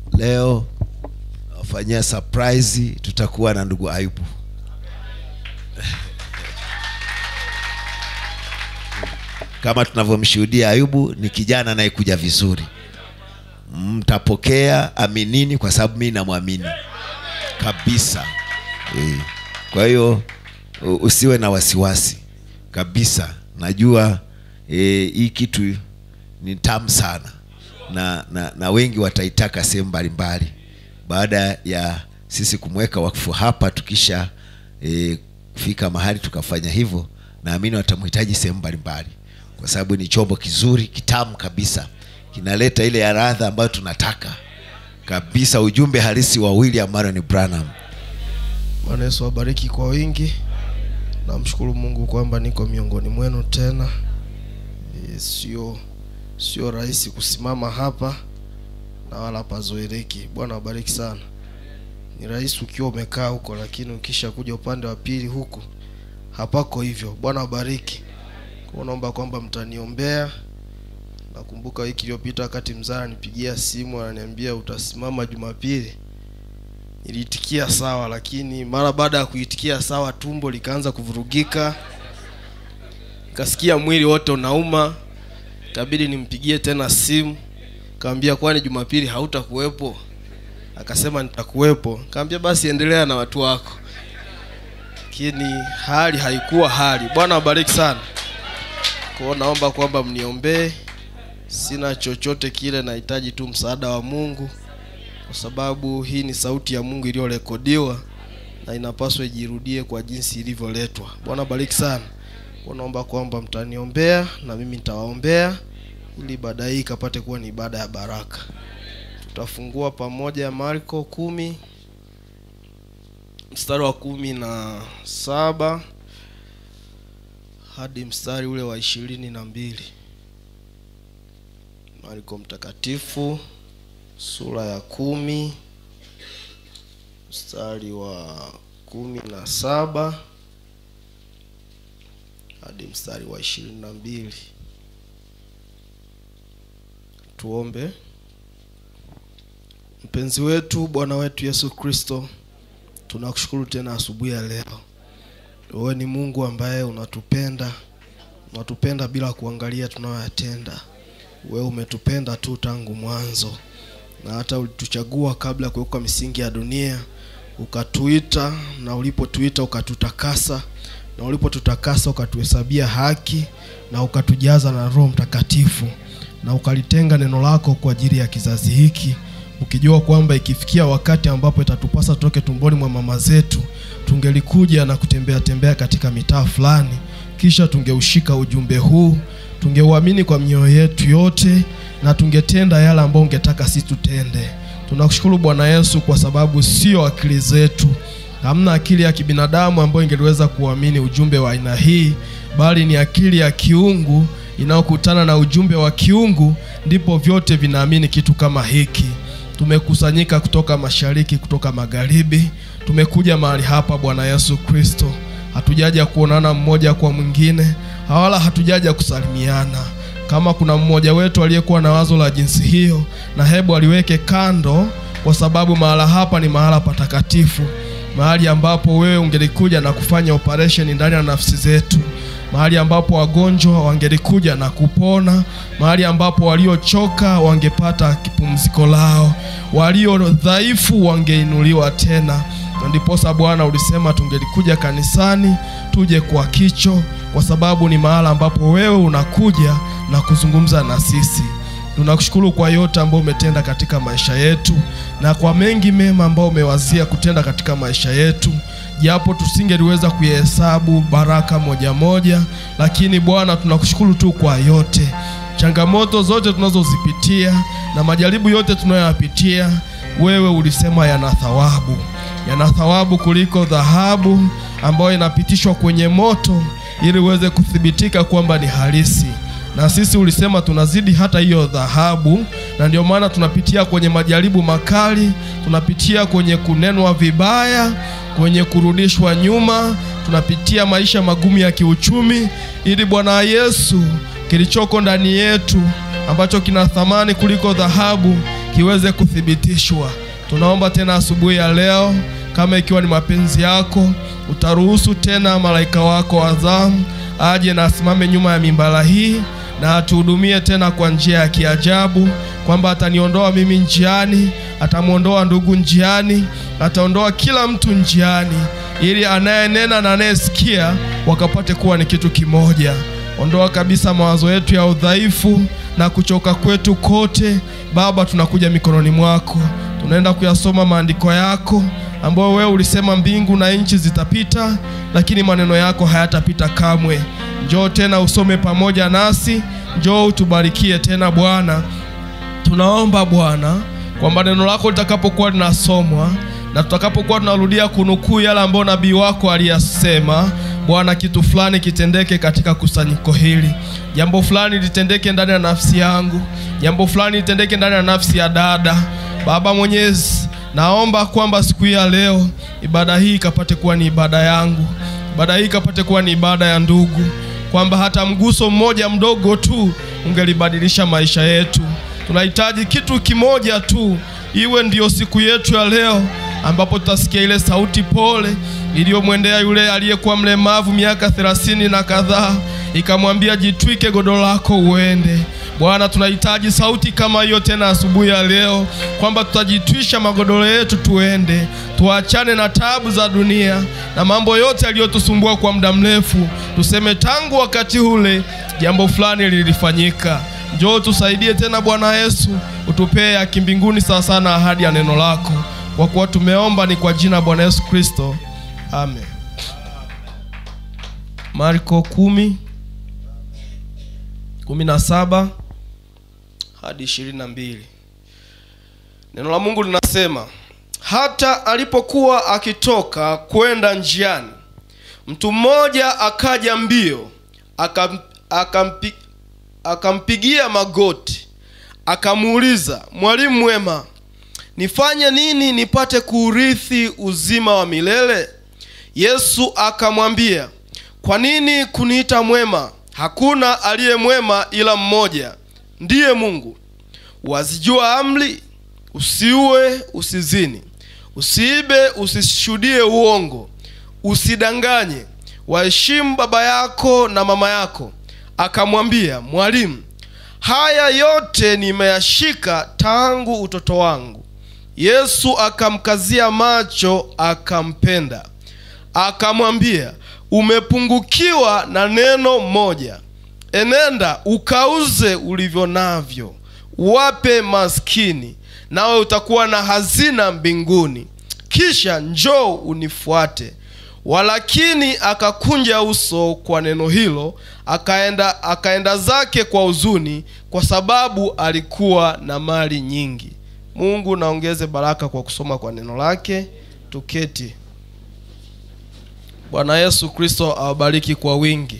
leo wafanyia surprise tutakuwa na ndugu ayubu kama tunavyomshuhudia ayubu ni kijana anayekuja vizuri mtapokea aminini kwa sababu mi namwamini kabisa e. kwa hiyo u- usiwe na wasiwasi kabisa najua eh, hii kitu ni tamu sana na, na, na wengi wataitaka sehemu mbalimbali baada ya sisi kumweka wakfu hapa tukisha e, fika mahali tukafanya hivyo naamini watamhitaji sehemu mbalimbali kwa sababu ni chombo kizuri kitamu kabisa kinaleta ile ya radha ambayo tunataka kabisa ujumbe halisi wa william marion branham Bwana Yesu awabariki kwa wingi. Namshukuru Mungu kwamba niko miongoni mwenu tena. E, sio sio rahisi kusimama hapa na wala pazoeleki. Bwana awabariki sana. Ni rahisi ukiwa umekaa huko, lakini ukisha kuja upande wa pili huku hapako hivyo. Bwana awabariki. Kwa naomba kwamba mtaniombea. Nakumbuka wiki iliyopita wakati mzaa nipigia simu ananiambia utasimama Jumapili niliitikia sawa lakini mara baada ya kuitikia sawa tumbo likaanza kuvurugika kasikia mwili wote unauma ikabidi nimpigie tena simu kaambia kwani jumapili hautakuwepo akasema nitakuwepo kaambia basi endelea na watu wako lakini hali haikuwa hali bwana wabariki sana kwao naomba kwamba mniombee sina chochote kile nahitaji tu msaada wa mungu kwa sababu hii ni sauti ya mungu iliyorekodiwa na inapaswa ijirudie kwa jinsi ilivyoletwa bwana bariki sana Kwa naomba kwamba mtaniombea na mimi nitawaombea ili ibada hii ikapate kuwa ni ibada ya baraka tutafungua pamoja marko kumi mstari wa kumi na saba hadi mstari ule wa ishirini na mbili marko mtakatifu sura ya kumi mstari wa kumi na saba hadi mstari wa ishirini na mbili tuombe mpenzi wetu bwana wetu yesu kristo tunakushukuru tena asubuhi ya leo wewe ni mungu ambaye unatupenda unatupenda bila kuangalia tunayoyatenda wewe umetupenda tu tangu mwanzo na hata ulituchagua kabla ya kuwekwa misingi ya dunia ukatuita na ulipotuita ukatutakasa na ulipotutakasa ukatuhesabia haki na ukatujaza na roho mtakatifu na ukalitenga neno lako kwa ajili ya kizazi hiki ukijua kwamba ikifikia wakati ambapo itatupasa tutoke tumboni mwa mama zetu tungelikuja na kutembea tembea katika mitaa fulani kisha tungeushika ujumbe huu tungeuamini kwa mioyo yetu yote na tungetenda yale ambayo ungetaka sisi tutende tunakushukuru bwana yesu kwa sababu sio akili zetu hamna akili ya kibinadamu ambayo ingeliweza kuamini ujumbe wa aina hii bali ni akili ya kiungu inayokutana na ujumbe wa kiungu ndipo vyote vinaamini kitu kama hiki tumekusanyika kutoka mashariki kutoka magharibi tumekuja mahali hapa bwana yesu kristo hatujaja kuonana mmoja kwa mwingine wala hatujaja kusalimiana kama kuna mmoja wetu aliyekuwa na wazo la jinsi hiyo na hebu aliweke kando kwa sababu mahala hapa ni mahala patakatifu mahali ambapo wewe ungelikuja na kufanya operation ndani ya nafsi zetu mahali ambapo wagonjwa wangelikuja na kupona mahali ambapo waliochoka wangepata kipumziko lao walio dhaifu wangeinuliwa tena na ndiposa bwana ulisema tungelikuja kanisani tuje kwa kicho kwa sababu ni mahala ambapo wewe unakuja na kuzungumza na sisi tunakushukuru kwa yote ambayo umetenda katika maisha yetu na kwa mengi mema ambayo umewazia kutenda katika maisha yetu japo tusingeliweza kuyahesabu baraka moja moja lakini bwana tunakushukuru tu kwa yote changamoto zote tunazozipitia na majaribu yote tunayoyapitia wewe ulisema yana thawabu yana thawabu kuliko dhahabu ambayo inapitishwa kwenye moto ili uweze kuthibitika kwamba ni halisi na sisi ulisema tunazidi hata hiyo dhahabu na ndio maana tunapitia kwenye majaribu makali tunapitia kwenye kunenwa vibaya kwenye kurudishwa nyuma tunapitia maisha magumu ya kiuchumi ili bwana yesu kilichoko ndani yetu ambacho kina thamani kuliko dhahabu kiweze kuthibitishwa. Tunaomba tena asubuhi ya leo, kama ikiwa ni mapenzi yako, utaruhusu tena malaika wako wa zamu aje na asimame nyuma ya mimbara hii na atuhudumie tena kwa njia ya kiajabu, kwamba ataniondoa mimi njiani, atamwondoa ndugu njiani, ataondoa kila mtu njiani, ili anayenena na anayesikia wakapate kuwa ni kitu kimoja. Ondoa kabisa mawazo yetu ya udhaifu na kuchoka kwetu kote. Baba, tunakuja mikononi mwako, tunaenda kuyasoma maandiko yako ambayo wewe ulisema mbingu na nchi zitapita, lakini maneno yako hayatapita kamwe. Njoo tena usome pamoja nasi, njoo utubarikie tena Bwana. Tunaomba Bwana kwamba neno lako litakapokuwa linasomwa na tutakapokuwa tunarudia kunukuu yale ambayo nabii wako aliyasema, Bwana, kitu fulani kitendeke katika kusanyiko hili, jambo fulani litendeke ndani ya nafsi yangu, jambo fulani litendeke ndani ya nafsi ya dada. Baba Mwenyezi, naomba kwamba siku hii ya leo ibada hii ikapate kuwa ni ibada yangu, ibada hii ikapate kuwa ni ibada ya ndugu, kwamba hata mguso mmoja mdogo tu ungelibadilisha maisha yetu. Tunahitaji kitu kimoja tu, iwe ndiyo siku yetu ya leo, ambapo tutasikia ile sauti pole iliyomwendea yule aliyekuwa mlemavu miaka thelathini na kadhaa, ikamwambia jitwike godoro lako uende. Bwana, tunahitaji sauti kama hiyo tena asubuhi ya leo, kwamba tutajitwisha magodoro yetu tuende, tuachane na taabu za dunia na mambo yote yaliyotusumbua kwa muda mrefu, tuseme tangu wakati ule jambo fulani lilifanyika. Njoo tusaidie tena Bwana Yesu, utupee ya kimbinguni sawa sana ahadi ya neno lako, kwa kuwa tumeomba ni kwa jina la Bwana Yesu Kristo, amen. Marko kumi kumi na saba hadi ishirini na mbili. Neno la Mungu linasema, hata alipokuwa akitoka kwenda njiani, mtu mmoja akaja mbio akam, akampi, akampigia magoti akamuuliza, mwalimu mwema, nifanye nini nipate kuurithi uzima wa milele? Yesu akamwambia, kwa nini kuniita mwema? Hakuna aliye mwema ila mmoja, ndiye Mungu. Wazijua amri: usiue, usizini, usiibe, usishuhudie uongo, usidanganye, waheshimu baba yako na mama yako. Akamwambia, Mwalimu, haya yote nimeyashika tangu utoto wangu. Yesu akamkazia macho, akampenda, akamwambia, umepungukiwa na neno moja. Enenda ukauze ulivyo navyo, wape maskini, nawe utakuwa na hazina mbinguni, kisha njoo unifuate. Walakini akakunja uso kwa neno hilo, akaenda akaenda zake kwa huzuni, kwa sababu alikuwa na mali nyingi. Mungu naongeze baraka kwa kusoma kwa neno lake. Tuketi. Bwana Yesu Kristo awabariki kwa wingi.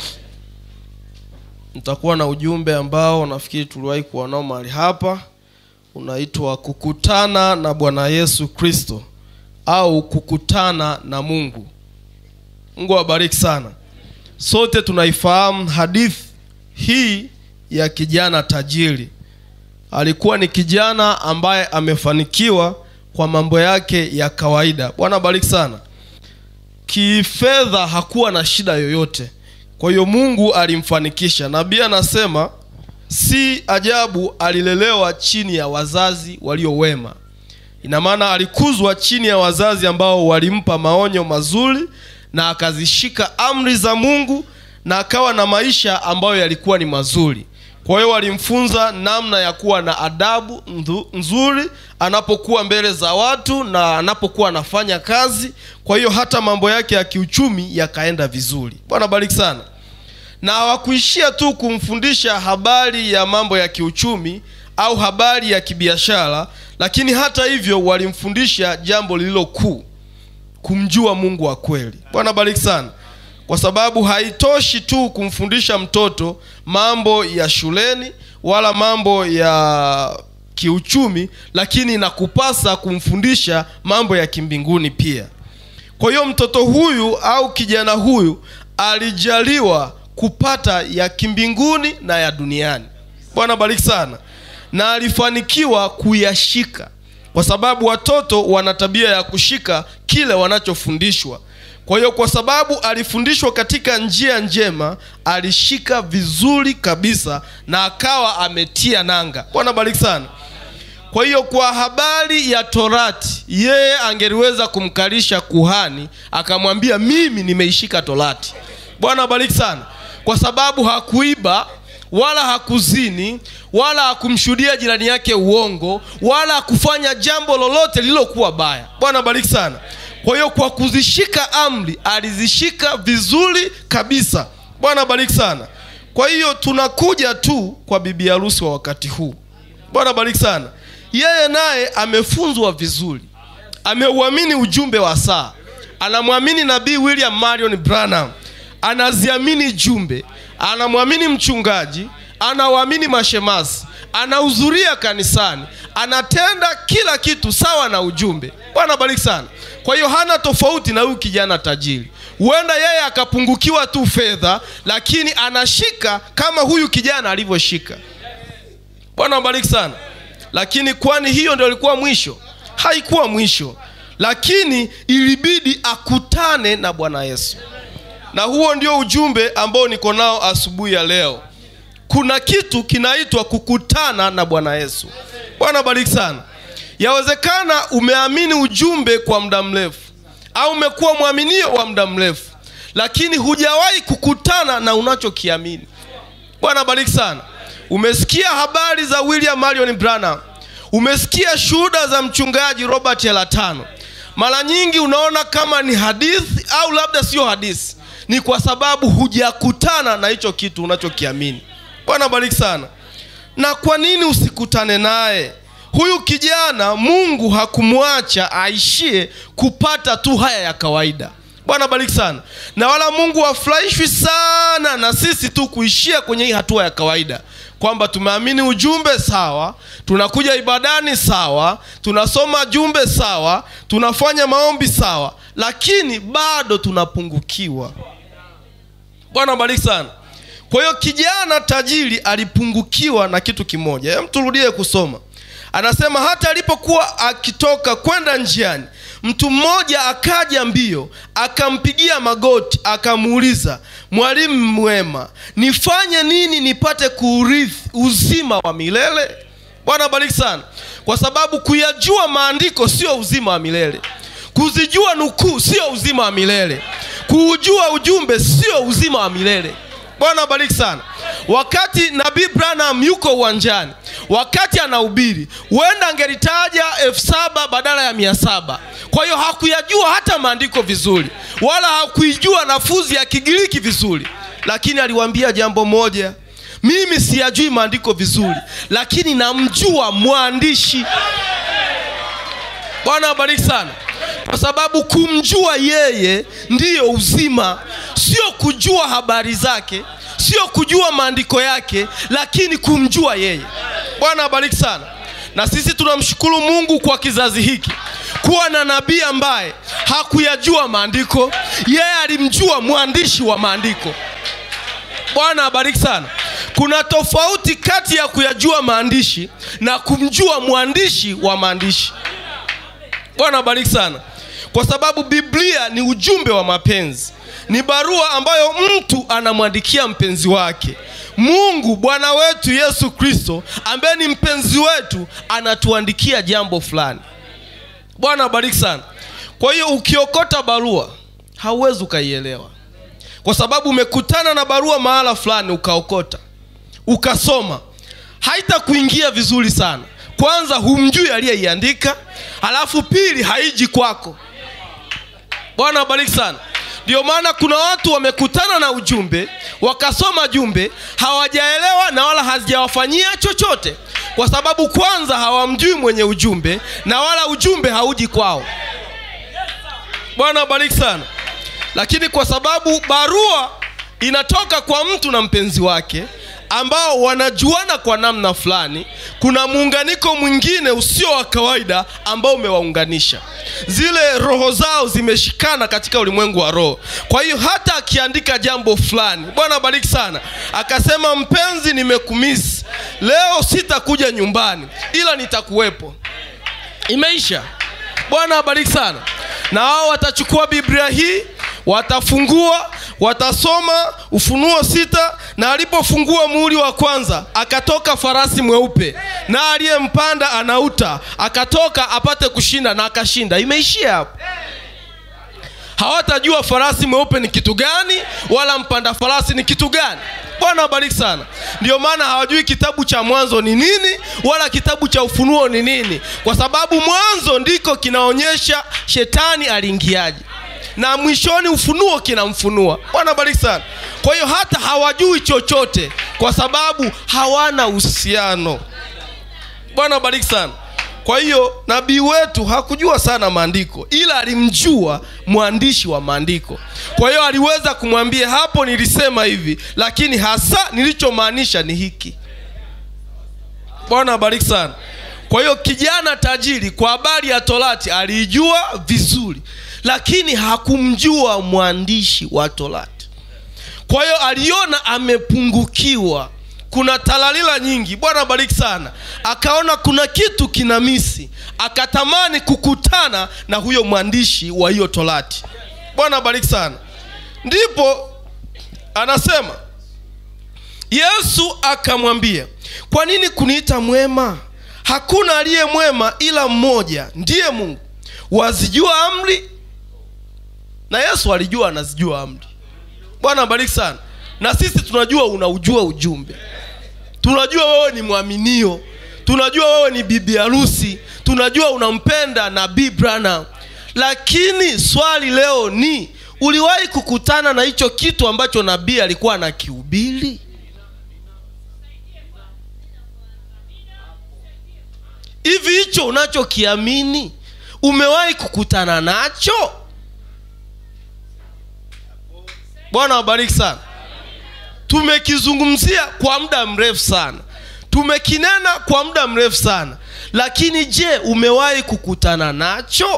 Nitakuwa na ujumbe ambao nafikiri tuliwahi kuwa nao mahali hapa, unaitwa kukutana na Bwana Yesu Kristo au kukutana na Mungu. Mungu awabariki sana. Sote tunaifahamu hadithi hii ya kijana tajiri. Alikuwa ni kijana ambaye amefanikiwa kwa mambo yake ya kawaida. Bwana bariki sana. Kifedha hakuwa na shida yoyote, kwa hiyo Mungu alimfanikisha. Nabii anasema si ajabu alilelewa chini ya wazazi walio wema. Ina maana alikuzwa chini ya wazazi ambao walimpa maonyo mazuri na akazishika amri za Mungu na akawa na maisha ambayo yalikuwa ni mazuri. Kwa hiyo walimfunza namna ya kuwa na adabu ndhu- nzuri anapokuwa mbele za watu na anapokuwa anafanya kazi. Kwa hiyo hata mambo yake ya kiuchumi yakaenda vizuri. Bwana bariki sana. Na hawakuishia tu kumfundisha habari ya mambo ya kiuchumi au habari ya kibiashara, lakini hata hivyo walimfundisha jambo lililo kuu, kumjua Mungu wa kweli. Bwana bariki sana kwa sababu haitoshi tu kumfundisha mtoto mambo ya shuleni wala mambo ya kiuchumi, lakini inakupasa kumfundisha mambo ya kimbinguni pia. Kwa hiyo mtoto huyu au kijana huyu alijaliwa kupata ya kimbinguni na ya duniani. Bwana bariki sana. na alifanikiwa kuyashika kwa sababu watoto wana tabia ya kushika kile wanachofundishwa kwa hiyo kwa sababu alifundishwa katika njia njema alishika vizuri kabisa na akawa ametia nanga bwana bariki sana kwa hiyo kwa habari ya torati yeye angeliweza kumkalisha kuhani akamwambia mimi nimeishika torati bwana abariki sana kwa sababu hakuiba wala hakuzini wala hakumshuhudia jirani yake uongo wala hakufanya jambo lolote lililokuwa baya bwana abariki sana kwa hiyo kwa kuzishika amri alizishika vizuri kabisa bwana abariki sana kwa hiyo tunakuja tu kwa bibi harusi wa wakati huu bwana bariki sana yeye naye amefunzwa vizuri ameuamini ujumbe wa saa anamwamini nabii william marion branham anaziamini jumbe anamwamini mchungaji anawaamini mashemasi anahudhuria kanisani anatenda kila kitu sawa na ujumbe bwana bariki sana kwa hiyo hana tofauti na huyu kijana tajiri huenda yeye akapungukiwa tu fedha lakini anashika kama huyu kijana alivyoshika bwana wabariki sana lakini kwani hiyo ndio ilikuwa mwisho haikuwa mwisho lakini ilibidi akutane na bwana yesu na huo ndio ujumbe ambao niko nao asubuhi ya leo kuna kitu kinaitwa kukutana na bwana yesu bwana bariki sana yawezekana umeamini ujumbe kwa muda mrefu au umekuwa mwaminio wa muda mrefu lakini hujawahi kukutana na unachokiamini bwana bariki sana umesikia habari za william marion branham umesikia shuhuda za mchungaji robert elatano mara nyingi unaona kama ni hadithi au labda sio hadithi ni kwa sababu hujakutana na hicho kitu unachokiamini bwana bariki sana na kwa nini usikutane naye huyu kijana mungu hakumwacha aishie kupata tu haya ya kawaida bwana bariki sana na wala mungu hafurahishwi sana na sisi tu kuishia kwenye hii hatua ya kawaida kwamba tumeamini ujumbe sawa tunakuja ibadani sawa tunasoma jumbe sawa tunafanya maombi sawa lakini bado tunapungukiwa bwana bariki sana kwa hiyo kijana tajiri alipungukiwa na kitu kimoja Hem, turudie kusoma anasema hata alipokuwa akitoka kwenda njiani mtu mmoja akaja mbio akampigia magoti akamuuliza mwalimu mwema nifanye nini nipate kuurithi uzima wa milele bwana bariki sana kwa sababu kuyajua maandiko sio uzima wa milele kuzijua nukuu sio uzima wa milele kuujua ujumbe sio uzima wa milele bwana bariki sana wakati nabii branham yuko uwanjani wakati anahubiri huenda angelitaja elfu saba badala ya mia saba kwa hiyo hakuyajua hata maandiko vizuri wala hakuijua nafuzi ya kigiriki vizuri lakini aliwaambia jambo moja mimi siyajui maandiko vizuri lakini namjua mwandishi bwana abariki sana kwa sababu kumjua yeye ndiyo uzima sio kujua habari zake sio kujua maandiko yake lakini kumjua yeye bwana abariki sana na sisi tunamshukuru mungu kwa kizazi hiki kuwa na nabii ambaye hakuyajua maandiko yeye alimjua mwandishi wa maandiko bwana abariki sana kuna tofauti kati ya kuyajua maandishi na kumjua mwandishi wa maandishi bwana abariki sana kwa sababu biblia ni ujumbe wa mapenzi ni barua ambayo mtu anamwandikia mpenzi wake mungu bwana wetu yesu kristo ambaye ni mpenzi wetu anatuandikia jambo fulani bwana abariki sana kwa hiyo ukiokota barua hauwezi ukaielewa kwa sababu umekutana na barua mahala fulani ukaokota ukasoma haitakuingia vizuri sana kwanza humjui aliyeiandika halafu pili haiji kwako bwana abariki sana ndio maana kuna watu wamekutana na ujumbe wakasoma jumbe hawajaelewa na wala hazijawafanyia chochote kwa sababu kwanza hawamjui mwenye ujumbe na wala ujumbe hauji kwao bwana abariki sana lakini kwa sababu barua inatoka kwa mtu na mpenzi wake ambao wanajuana kwa namna fulani kuna muunganiko mwingine usio wa kawaida ambao umewaunganisha zile roho zao zimeshikana katika ulimwengu wa roho kwa hiyo hata akiandika jambo fulani bwana bariki sana akasema mpenzi nimekumisi leo sitakuja nyumbani ila nitakuwepo imeisha bwana abariki sana na wao watachukua biblia hii watafungua watasoma ufunuo sita na alipofungua muhuri wa kwanza akatoka farasi mweupe na aliyempanda anauta akatoka apate kushinda na akashinda imeishia hapo hawatajua farasi mweupe ni kitu gani wala mpanda farasi ni kitu gani bwana abariki sana ndio maana hawajui kitabu cha mwanzo ni nini wala kitabu cha ufunuo ni nini kwa sababu mwanzo ndiko kinaonyesha shetani aliingiaje na mwishoni ufunuo kinamfunua bwana bariki sana kwa hiyo hata hawajui chochote kwa sababu hawana uhusiano bwana bariki sana kwa hiyo nabii wetu hakujua sana maandiko ila alimjua mwandishi wa maandiko kwa hiyo aliweza kumwambia hapo nilisema hivi lakini hasa nilichomaanisha ni hiki bwana abariki sana kwa hiyo kijana tajiri kwa habari ya torati aliijua vizuri lakini hakumjua mwandishi wa torati kwa hiyo aliona amepungukiwa kuna talalila nyingi bwana bariki sana akaona kuna kitu kina misi akatamani kukutana na huyo mwandishi wa hiyo torati bwana bariki sana ndipo anasema yesu akamwambia kwa nini kuniita mwema hakuna aliye mwema ila mmoja ndiye mungu wazijua amri na yesu alijua anazijua amri bwana bariki sana na sisi tunajua unaujua ujumbe tunajua wewe ni mwaminio tunajua wewe ni bibi harusi tunajua unampenda nabii branham lakini swali leo ni uliwahi kukutana na hicho kitu ambacho nabii alikuwa anakihubiri hivi hicho unachokiamini umewahi kukutana nacho bwana wabariki sana tumekizungumzia kwa muda mrefu sana tumekinena kwa muda mrefu sana lakini je umewahi kukutana nacho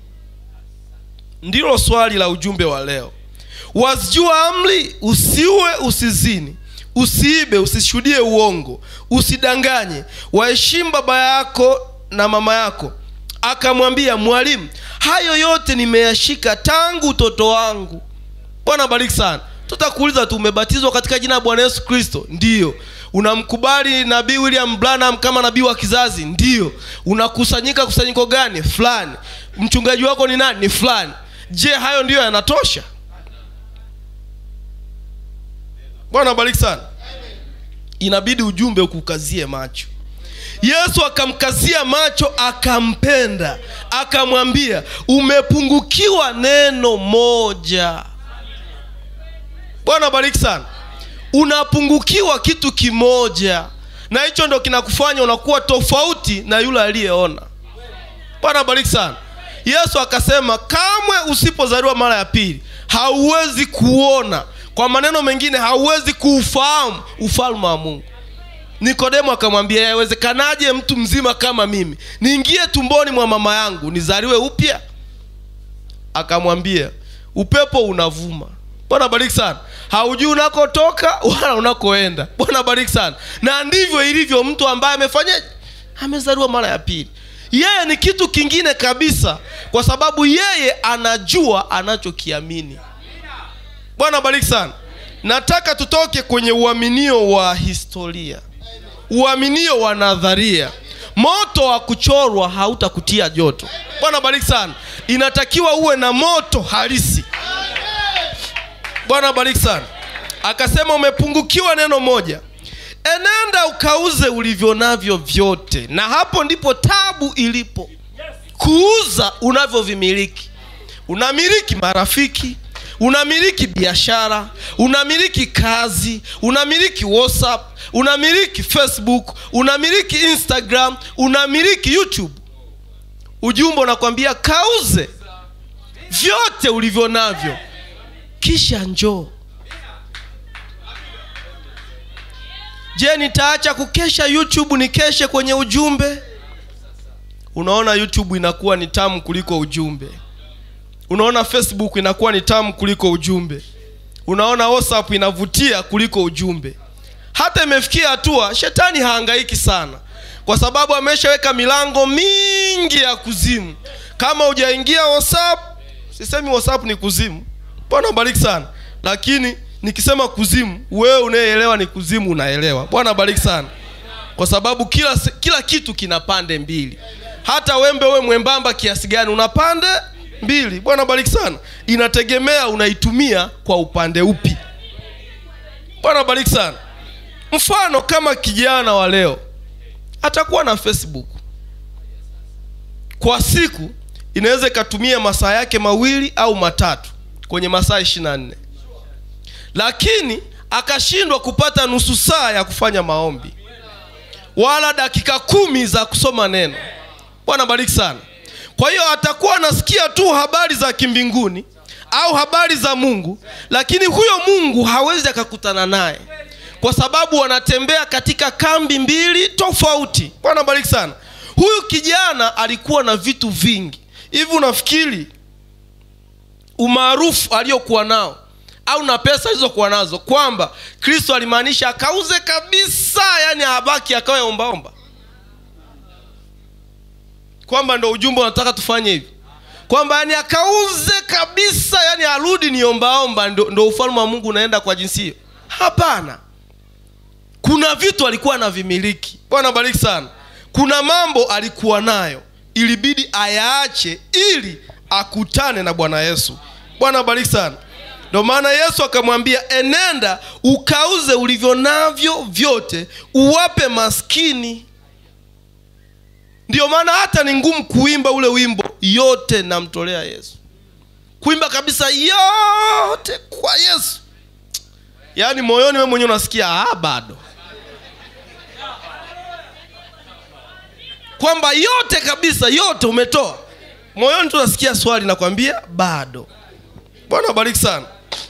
ndilo swali la ujumbe wa leo wazijua amri usiue usizini usiibe usishuhudie uongo usidanganye waheshimu baba yako na mama yako akamwambia mwalimu hayo yote nimeyashika tangu utoto wangu bwana bariki sana tutakuuliza tu umebatizwa katika jina la bwana yesu kristo ndiyo unamkubali nabii william branham kama nabii wa kizazi ndiyo unakusanyika kusanyiko gani fulani mchungaji wako ni nani ni fulani je hayo ndiyo yanatosha bwana bariki sana inabidi ujumbe ukukazie macho yesu akamkazia macho akampenda akamwambia umepungukiwa neno moja bwana bariki sana unapungukiwa kitu kimoja na hicho ndo kinakufanya unakuwa tofauti na yule aliyeona bwana bariki sana yesu akasema kamwe usipozaliwa mara ya pili hauwezi kuona kwa maneno mengine hauwezi kuufahamu ufalme wa mungu nikodemo akamwambia yawezekanaje mtu mzima kama mimi niingie tumboni mwa mama yangu nizaliwe upya akamwambia upepo unavuma bwana bariki sana haujui unakotoka wala unakoenda bwana bariki sana na ndivyo ilivyo mtu ambaye amefanyaje amezaliwa mara ya pili yeye ni kitu kingine kabisa kwa sababu yeye anajua anachokiamini bwana bariki sana nataka tutoke kwenye uaminio wa historia uaminio wa nadharia moto wa kuchorwa hautakutia joto bwana bariki sana inatakiwa uwe na moto halisi bwana bariki sana akasema umepungukiwa neno moja enenda ukauze ulivyo navyo vyote na hapo ndipo tabu ilipo kuuza unavyovimiliki unamiliki marafiki unamiliki biashara unamiliki kazi unamiliki whatsapp unamiliki facebook unamiliki instagram unamiliki youtube ujumbe unakwambia kauze vyote ulivyo navyo kisha njoo je nitaacha kukesha youtube nikeshe kwenye ujumbe unaona youtube inakuwa ni tamu kuliko ujumbe unaona facebook inakuwa ni tamu kuliko ujumbe unaona whatsapp inavutia kuliko ujumbe hata imefikia hatua shetani haangaiki sana kwa sababu ameshaweka milango mingi ya kuzimu kama hujaingia whatsapp sisemi whatsapp ni kuzimu bwana bariki sana lakini nikisema kuzimu wewe unayeelewa ni kuzimu unaelewa bwana bariki sana kwa sababu kila se- kila kitu kina pande mbili hata wembe we mwembamba kiasi gani una pande mbili bwana bariki sana inategemea unaitumia kwa upande upi bwana bariki sana mfano kama kijana wa leo atakuwa na facebook kwa siku inaweza ikatumia masaa yake mawili au matatu kwenye masaa ishiri na nne lakini akashindwa kupata nusu saa ya kufanya maombi wala dakika kumi za kusoma neno bwana bariki sana kwa hiyo atakuwa anasikia tu habari za kimbinguni au habari za mungu lakini huyo mungu hawezi akakutana naye kwa sababu wanatembea katika kambi mbili tofauti bwana bariki sana huyu kijana alikuwa na vitu vingi hivi unafikiri umaarufu aliyokuwa nao au na pesa alizokuwa nazo kwamba kristo alimaanisha akauze kabisa yani abaki akawe ombaomba kwamba ndo ujumbe unataka tufanye hivi kwamba yani akauze kabisa yani arudi ni ombaomba ndo, ndo ufalme wa mungu unaenda kwa jinsi hiyo hapana kuna vitu alikuwa anavimiliki bwana bariki sana kuna mambo alikuwa nayo ilibidi ayaache ili akutane na bwana yesu bwana bariki sana ndio maana yesu akamwambia enenda ukauze ulivyo navyo vyote uwape maskini ndiyo maana hata ni ngumu kuimba ule wimbo yote namtolea yesu kuimba kabisa yote kwa yesu yaani moyoni we mwenyewe unasikia ah, bado kwamba yote kabisa yote umetoa moyoni tu unasikia swali nakwambia bado bwana bariki sana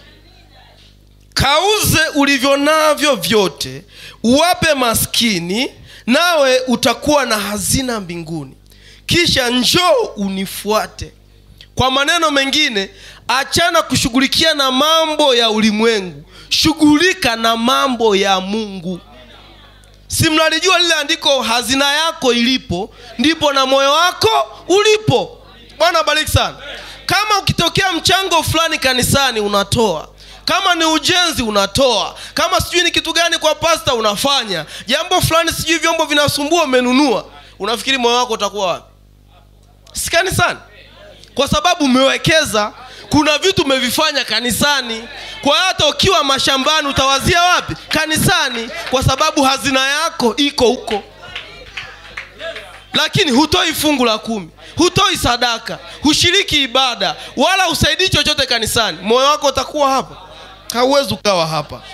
kauze ulivyo navyo vyote uwape maskini nawe utakuwa na hazina mbinguni kisha njoo unifuate kwa maneno mengine achana kushughulikia na mambo ya ulimwengu shughulika na mambo ya mungu si mnalijua lile andiko hazina yako ilipo ndipo na moyo wako ulipo bwana bariki sana kama ukitokea mchango fulani kanisani unatoa kama ni ujenzi unatoa kama sijui ni kitu gani kwa pasta unafanya jambo fulani sijui vyombo vinasumbua umenunua unafikiri moyo wako utakuwa wapi si kanisani kwa sababu umewekeza kuna vitu umevifanya kanisani kwa hiyo hata ukiwa mashambani utawazia wapi kanisani kwa sababu hazina yako iko huko lakini hutoi fungu la kumi hutoi sadaka hushiriki ibada wala usaidii chochote kanisani moyo wako utakuwa hapa hauwezi ukawa hapa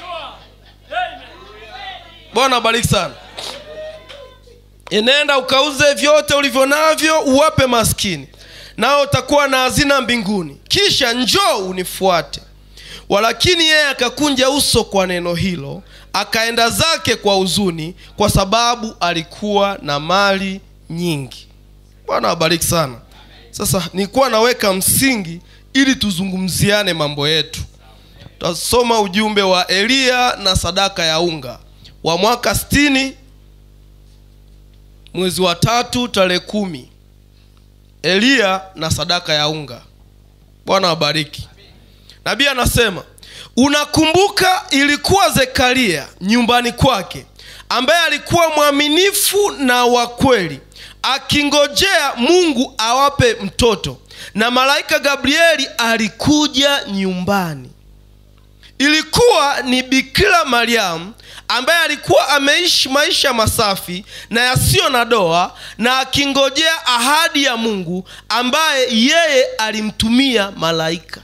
bwana bariki sana enenda ukauze vyote ulivyo navyo uwape maskini nao utakuwa na hazina mbinguni kisha njoo unifuate walakini yeye akakunja uso kwa neno hilo akaenda zake kwa huzuni kwa sababu alikuwa na mali nyingi bwana wabariki sana sasa nilikuwa naweka msingi ili tuzungumziane mambo yetu tutasoma ujumbe wa eliya na sadaka ya unga wa mwaka sitini mwezi wa tatu tarehe kumi eliya na sadaka ya unga bwana wabariki nabii anasema unakumbuka ilikuwa zekaria nyumbani kwake ambaye alikuwa mwaminifu na wa kweli akingojea mungu awape mtoto na malaika gabrieli alikuja nyumbani ilikuwa ni bikira mariamu ambaye alikuwa ameishi maisha masafi na yasiyo na doa na akingojea ahadi ya mungu ambaye yeye alimtumia malaika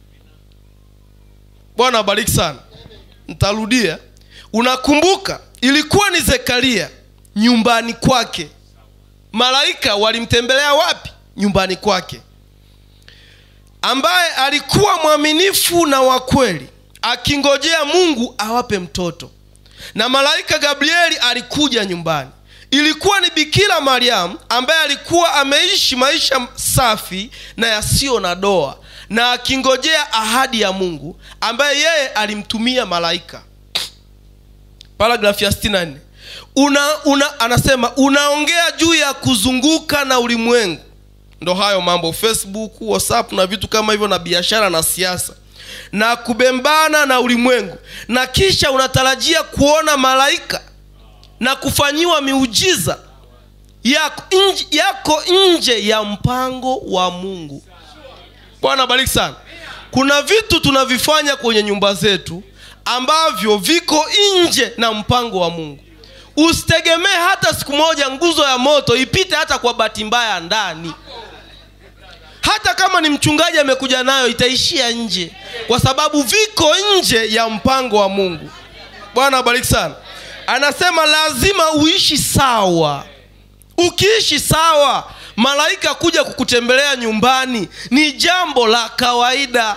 bwana abariki sana ntarudia unakumbuka ilikuwa ni zekaria nyumbani kwake malaika walimtembelea wapi nyumbani kwake ambaye alikuwa mwaminifu na wa kweli akingojea mungu awape mtoto na malaika gabrieli alikuja nyumbani ilikuwa ni bikira mariamu ambaye alikuwa ameishi maisha safi na yasiyo na doa na akingojea ahadi ya mungu ambaye yeye alimtumia malaika paragrafu ya 64 una, una, anasema unaongea juu ya kuzunguka na ulimwengu ndo hayo mambo facebook whatsapp na vitu kama hivyo na biashara na siasa na kubembana na ulimwengu na kisha unatarajia kuona malaika na kufanyiwa miujiza yako nje, yako nje ya mpango wa mungu bwana bariki sana kuna vitu tunavifanya kwenye nyumba zetu ambavyo viko nje na mpango wa mungu usitegemee hata siku moja nguzo ya moto ipite hata kwa bahati mbaya ndani hata kama ni mchungaji amekuja nayo itaishia nje kwa sababu viko nje ya mpango wa mungu bwana abariki sana anasema lazima uishi sawa ukiishi sawa malaika kuja kukutembelea nyumbani ni jambo la kawaida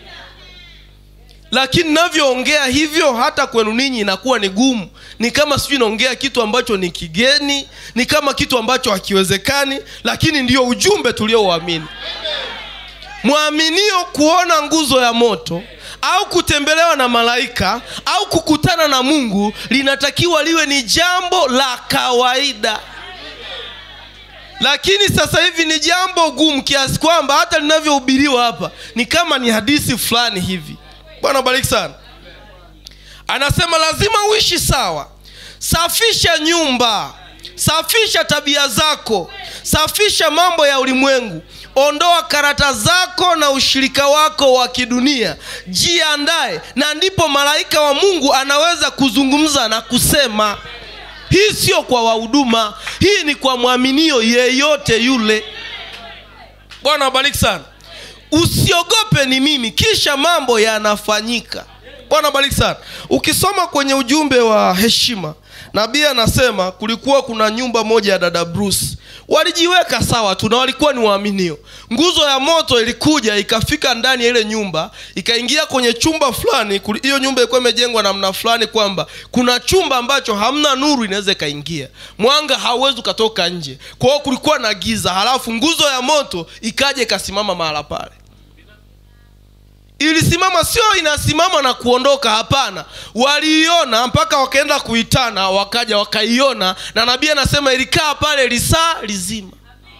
lakini navyoongea hivyo hata kwenu ninyi inakuwa ni gumu ni kama sijui naongea kitu ambacho ni kigeni ni kama kitu ambacho hakiwezekani lakini ndiyo ujumbe tuliouamini mwaminio kuona nguzo ya moto au kutembelewa na malaika au kukutana na mungu linatakiwa liwe ni jambo la kawaida lakini sasa hivi ni jambo gumu kiasi kwamba hata linavyohubiriwa hapa ni kama ni hadithi fulani hivi bwana bariki sana anasema lazima uishi sawa safisha nyumba safisha tabia zako safisha mambo ya ulimwengu ondoa karata zako na ushirika wako wa kidunia jiandae na ndipo malaika wa mungu anaweza kuzungumza na kusema hii sio kwa wahuduma hii ni kwa mwaminio yeyote yule bwana abariki sana usiogope ni mimi kisha mambo yanafanyika bwana abariki sana ukisoma kwenye ujumbe wa heshima nabii anasema kulikuwa kuna nyumba moja ya dada bruce walijiweka sawa tu na walikuwa ni waaminio nguzo ya moto ilikuja ikafika ndani ya ile nyumba ikaingia kwenye chumba fulani kuli- hiyo nyumba ilikuwa imejengwa namna fulani kwamba kuna chumba ambacho hamna nuru inaweza ikaingia mwanga hauwezi ukatoka nje kwa hiyo kulikuwa na giza halafu nguzo ya moto ikaja ikasimama mahala pale ilisimama sio inasimama na kuondoka hapana waliiona mpaka wakaenda kuitana wakaja wakaiona na nabii anasema ilikaa pale lisaa lizima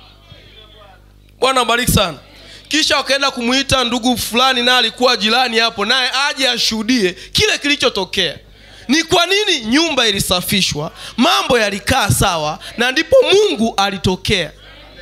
bwana bariki sana kisha wakaenda kumwita ndugu fulani naye alikuwa jirani hapo naye aje ashuhudie kile kilichotokea ni kwa nini nyumba ilisafishwa mambo yalikaa sawa na ndipo mungu alitokea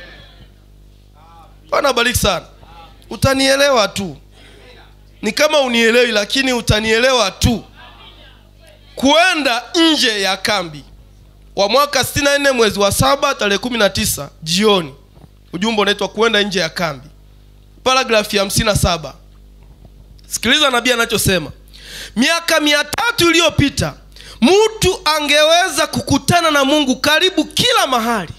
bwana bariki sana utanielewa tu ni kama unielewi lakini utanielewa tu kuenda nje ya kambi wa mwaka 64 mwezi wa saba tarehe 19 jioni ujumbe unaitwa kuenda nje ya kambi paragrafu ya 57 sikiliza nabii anachosema miaka mia tatu iliyopita mtu angeweza kukutana na mungu karibu kila mahali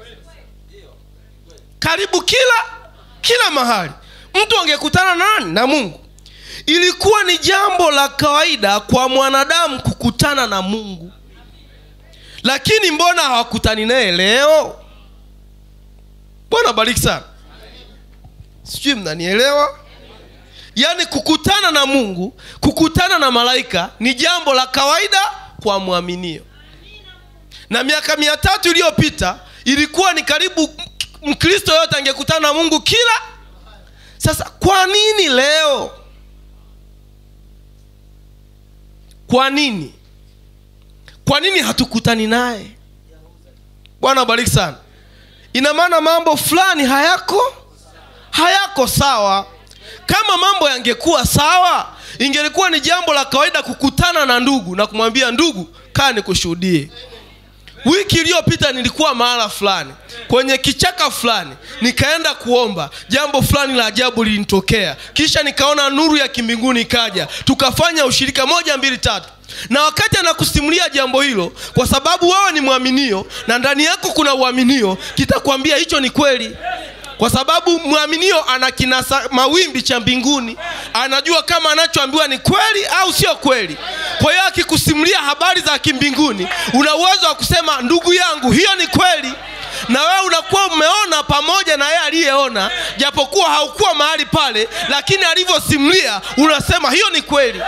karibu kila kila mahali mtu angekutana na nani na mungu ilikuwa ni jambo la kawaida kwa mwanadamu kukutana na mungu lakini mbona hawakutani naye leo bwana bariki sana sijui mnanielewa yaani kukutana na mungu kukutana na malaika ni jambo la kawaida kwa mwaminio na miaka mia tatu iliyopita ilikuwa ni karibu mkristo yote angekutana na mungu kila sasa kwa nini leo kwa nini kwa nini hatukutani naye bwana bariki sana ina maana mambo fulani hayako hayako sawa kama mambo yangekuwa sawa ingelikuwa ni jambo la kawaida kukutana na ndugu na kumwambia ndugu kaa nikushuhudie wiki iliyopita nilikuwa mahala fulani kwenye kichaka fulani nikaenda kuomba jambo fulani la ajabu lilinitokea kisha nikaona nuru ya kimbinguni ikaja tukafanya ushirika moja mbili tatu na wakati anakusimulia jambo hilo kwa sababu wewe ni mwaminio na ndani yako kuna uaminio kitakwambia hicho ni kweli kwa sababu mwaminio ana kinasa mawimbi cha mbinguni anajua kama anachoambiwa ni kweli au sio kweli kwa hiyo akikusimulia habari za kimbinguni una uwezo wa kusema ndugu yangu hiyo ni kweli na wewe unakuwa umeona pamoja na yeye aliyeona japokuwa haukuwa mahali pale lakini alivyosimulia unasema hiyo ni kweli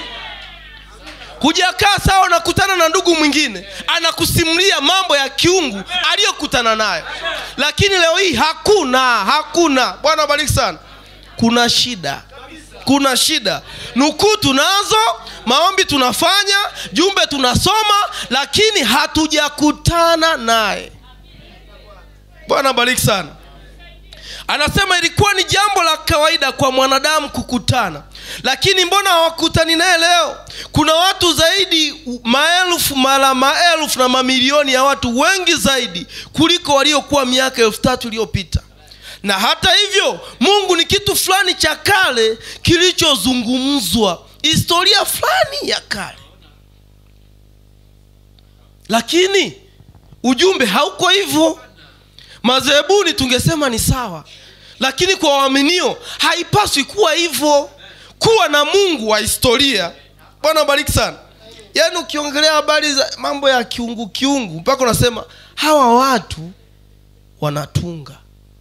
hujakaa sawa unakutana na ndugu mwingine anakusimulia mambo ya kiungu aliyokutana nayo lakini leo hii hakuna hakuna bwana bariki sana kuna shida kuna shida nukuu tunazo maombi tunafanya jumbe tunasoma lakini hatujakutana naye bwana bariki sana anasema ilikuwa ni jambo la kawaida kwa mwanadamu kukutana lakini mbona hawakutani naye leo kuna watu zaidi maelfu mara maelfu na mamilioni ya watu wengi zaidi kuliko waliokuwa miaka elfu tatu iliyopita na hata hivyo mungu ni kitu fulani cha kale kilichozungumzwa historia fulani ya kale lakini ujumbe hauko hivyo madhehebuni tungesema ni sawa lakini kwa waaminio haipaswi kuwa hivyo kuwa na mungu wa historia bwana bariki sana yaani ukiongelea habari za mambo ya kiungu kiungu mpaka unasema hawa watu wanatunga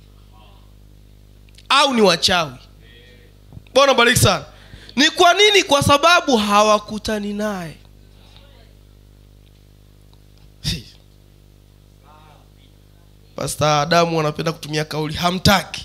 au ni wachawi bwana bariki sana ni kwa nini kwa sababu hawakutani naye pasta adamu anapenda kutumia kauli hamtaki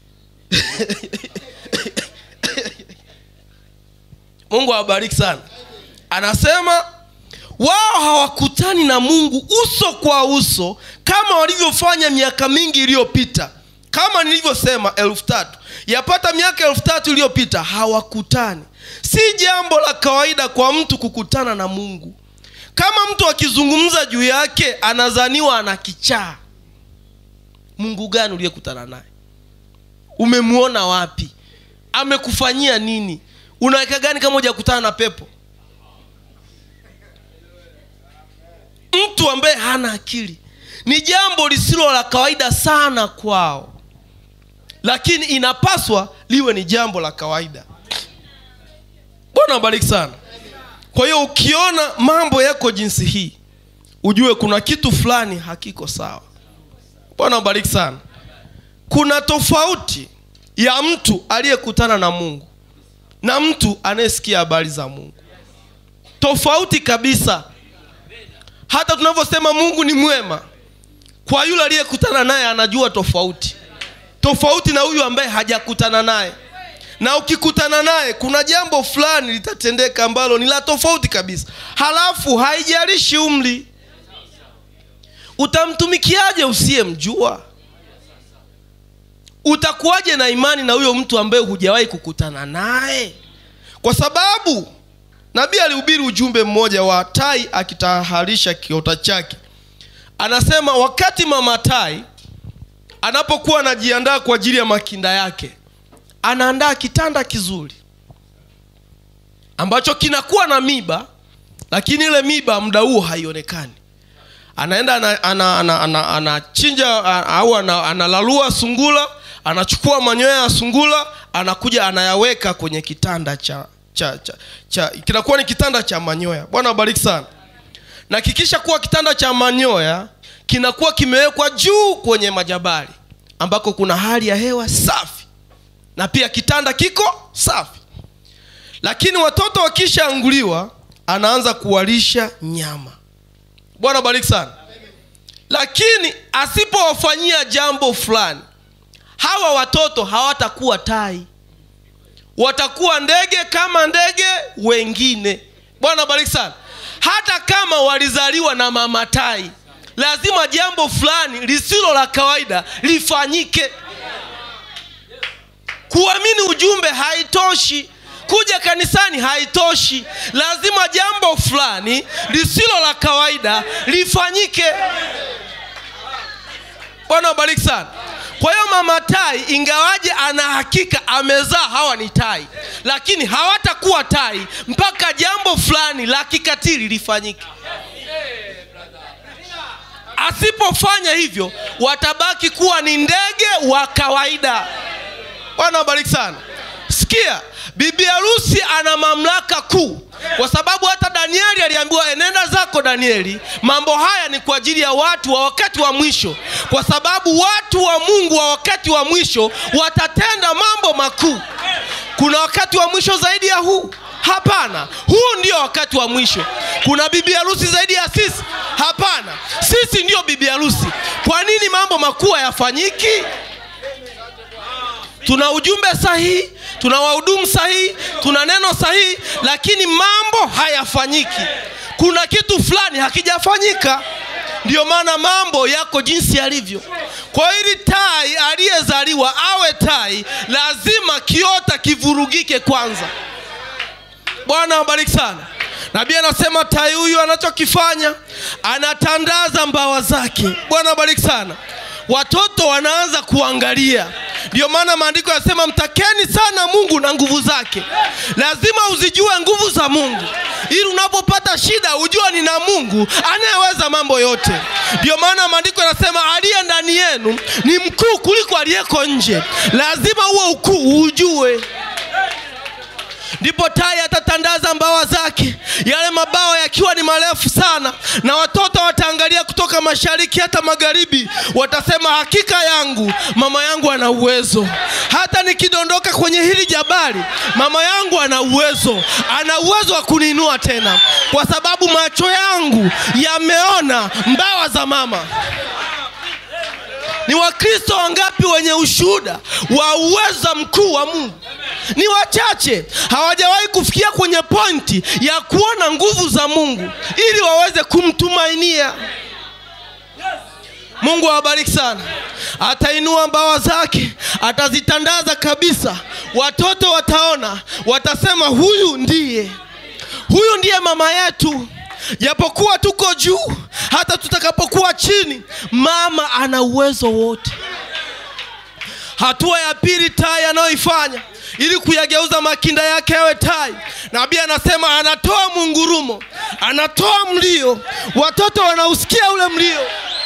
mungu awabariki sana anasema wao hawakutani na mungu uso kwa uso kama walivyofanya miaka mingi iliyopita kama nilivyosema elfu tatu yapata miaka elfu tatu iliyopita hawakutani si jambo la kawaida kwa mtu kukutana na mungu kama mtu akizungumza juu yake anazaniwa ana kichaa mungu gani uliyekutana naye umemwona wapi amekufanyia nini unaweka gani kama hujakutana na pepo mtu ambaye hana akili ni jambo lisilo la kawaida sana kwao lakini inapaswa liwe ni jambo la kawaida bwana wabariki sana kwa hiyo ukiona mambo yako jinsi hii ujue kuna kitu fulani hakiko sawa bwana wabariki sana kuna tofauti ya mtu aliyekutana na mungu na mtu anayesikia habari za mungu tofauti kabisa hata tunavyosema mungu ni mwema kwa yule aliyekutana naye anajua tofauti tofauti na huyu ambaye hajakutana naye na ukikutana naye kuna jambo fulani litatendeka ambalo ni la tofauti kabisa halafu haijalishi umri utamtumikiaje usiyemjua utakuwaje na imani na huyo mtu ambaye hujawahi kukutana naye kwa sababu nabii alihubiri ujumbe mmoja wa tai akitaharisha kiota chake anasema wakati mama tai anapokuwa anajiandaa kwa ajili ya makinda yake anaandaa kitanda kizuri ambacho kinakuwa na miba lakini ile miba muda huo haionekani anaenda anachinja ana, ana, ana, anachinja, a- au ana- analalua sungula anachukua manyoya ya sungula anakuja anayaweka kwenye kitanda cha cha, cha, cha kinakuwa ni kitanda cha manyoya bwana wabariki sana na kikisha kuwa kitanda cha manyoya kinakuwa kimewekwa juu kwenye majabali ambako kuna hali ya hewa safi na pia kitanda kiko safi lakini watoto wakishaanguliwa anaanza kuwalisha nyama bwana bariki sana lakini asipowafanyia jambo fulani hawa watoto hawatakuwa tai watakuwa ndege kama ndege wengine bwana bariki sana hata kama walizaliwa na mama tai lazima jambo fulani lisilo la kawaida lifanyike kuamini ujumbe haitoshi kuja kanisani haitoshi lazima jambo fulani lisilo la kawaida lifanyike bwana wabariki sana kwa hiyo mama tai ingawaje ana hakika amezaa hawa ni tai lakini hawatakuwa tai mpaka jambo fulani la kikatili lifanyike asipofanya hivyo watabaki kuwa ni ndege wa kawaida bwana wabariki sana sikia bibi harusi ana mamlaka kuu kwa sababu hata danieli aliambiwa enenda zako danieli mambo haya ni kwa ajili ya watu wa wakati wa mwisho kwa sababu watu wa mungu wa wakati wa mwisho watatenda mambo makuu kuna wakati wa mwisho zaidi ya huu hapana huu ndio wakati wa mwisho kuna bibi harusi zaidi ya sisi hapana sisi ndio bibi harusi kwa nini mambo makuu hayafanyiki tuna ujumbe sahihi tuna wahudumu sahihi tuna neno sahihi lakini mambo hayafanyiki kuna kitu fulani hakijafanyika ndiyo maana mambo yako jinsi yalivyo kwa ili tai aliyezaliwa awe tai lazima kiota kivurugike kwanza bwana awabariki sana nabii anasema tai huyu anachokifanya anatandaza mbawa zake bwana awabariki sana watoto wanaanza kuangalia ndio maana maandiko yanasema mtakeni sana mungu na nguvu zake lazima uzijue nguvu za mungu ili unapopata shida ujue ni na mungu anayeweza mambo yote ndio maana maandiko yanasema aliye ndani yenu ni mkuu kuliko aliyeko nje lazima huo ukuu ujue ndipo tai atatandaza mbawa zake yale mabawa yakiwa ni marefu sana na watoto wataangalia kutoka mashariki hata magharibi watasema hakika yangu mama yangu ana uwezo hata nikidondoka kwenye hili jabali mama yangu ana uwezo ana uwezo wa kuniinua tena kwa sababu macho yangu yameona mbawa za mama ni wakristo wangapi wenye ushuhuda wa uweza mkuu wa mungu ni wachache hawajawahi kufikia kwenye pointi ya kuona nguvu za mungu ili waweze kumtumainia mungu awabariki sana atainua mbawa zake atazitandaza kabisa watoto wataona watasema huyu ndiye huyu ndiye mama yetu japokuwa tuko juu hata tutakapokuwa chini mama ana uwezo wote hatua ya pili tai anayoifanya ili kuyageuza makinda yake yawe tai nabii anasema anatoa mungurumo anatoa mlio watoto wanausikia ule mlio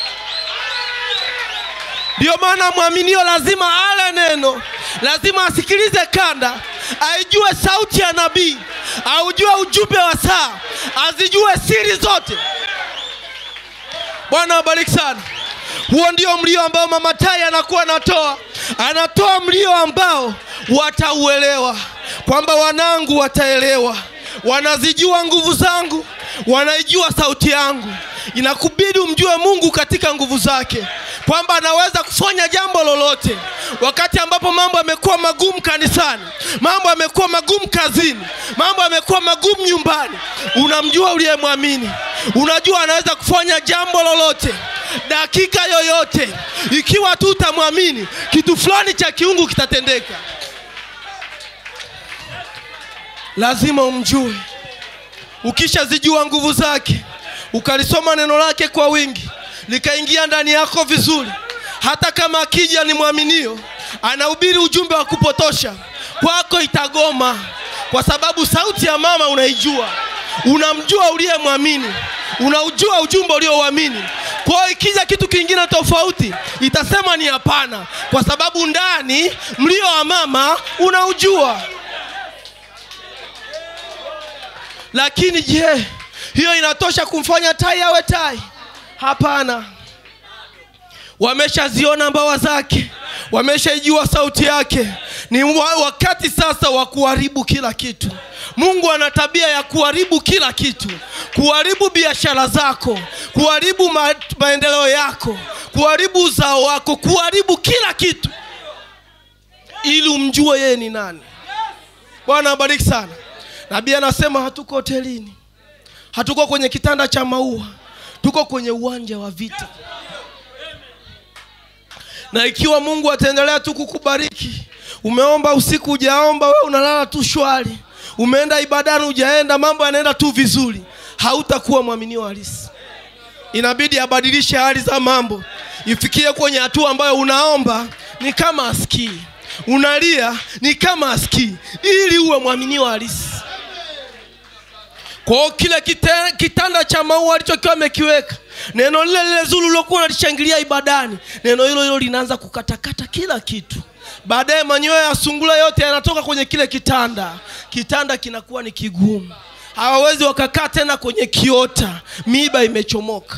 ndiyo maana mwaminio lazima ale neno lazima asikilize kanda aijue sauti ya nabii aujue ujumbe wa saa azijue siri zote bwana wabariki sana huo ndio mlio ambao mama tai anakuwa anatoa anatoa mlio ambao watauelewa kwamba wanangu wataelewa wanazijua nguvu zangu wanaijua sauti yangu inakubidi umjue mungu katika nguvu zake kwamba anaweza kufanya jambo lolote wakati ambapo mambo yamekuwa magumu kanisani mambo yamekuwa magumu kazini mambo yamekuwa magumu nyumbani unamjua uliyemwamini unajua anaweza kufanya jambo lolote dakika yoyote ikiwa tu utamwamini kitu fulani cha kiungu kitatendeka lazima umjue ukishazijua nguvu zake ukalisoma neno lake kwa wingi likaingia ndani yako vizuri hata kama akija ni mwaminio anahubiri ujumbe wa kupotosha kwako itagoma kwa sababu sauti ya mama unaijua unamjua uliyemwamini unaujua ujumbe uliouamini kwa hiyo ikija kitu kingine tofauti itasema ni hapana kwa sababu ndani mlio wa mama unaujua lakini je hiyo inatosha kumfanya tai awe tai hapana wameshaziona mbawa zake wameshaijua sauti yake ni wa- wakati sasa wa kuharibu kila kitu mungu ana tabia ya kuharibu kila kitu kuharibu biashara zako kuharibu ma- maendeleo yako kuharibu uzao wako kuharibu kila kitu ili umjue yeye ni nani bwana abariki sana nabii anasema hatuko hotelini hatuko kwenye kitanda cha maua tuko kwenye uwanja wa vita na ikiwa mungu ataendelea tu kukubariki umeomba usiku ujaomba we unalala tu shwari umeenda ibadani ujaenda mambo yanaenda tu vizuri hautakuwa mwaminio halisi inabidi abadilishe hali za mambo ifikie kwenye hatua ambayo unaomba ni kama asikii unalia ni kama asikii ili uwe mwaminio halisi kwa hiyo kile kite- kitanda cha maua alichokiwa amekiweka neno lile lile zuri lilokuwa unalishangilia ibadani neno hilo hilo linaanza kukatakata kila kitu baadaye manyoya ya sungula yote yanatoka kwenye kile kitanda kitanda kinakuwa ni kigumu hawawezi wakakaa tena kwenye kiota miiba imechomoka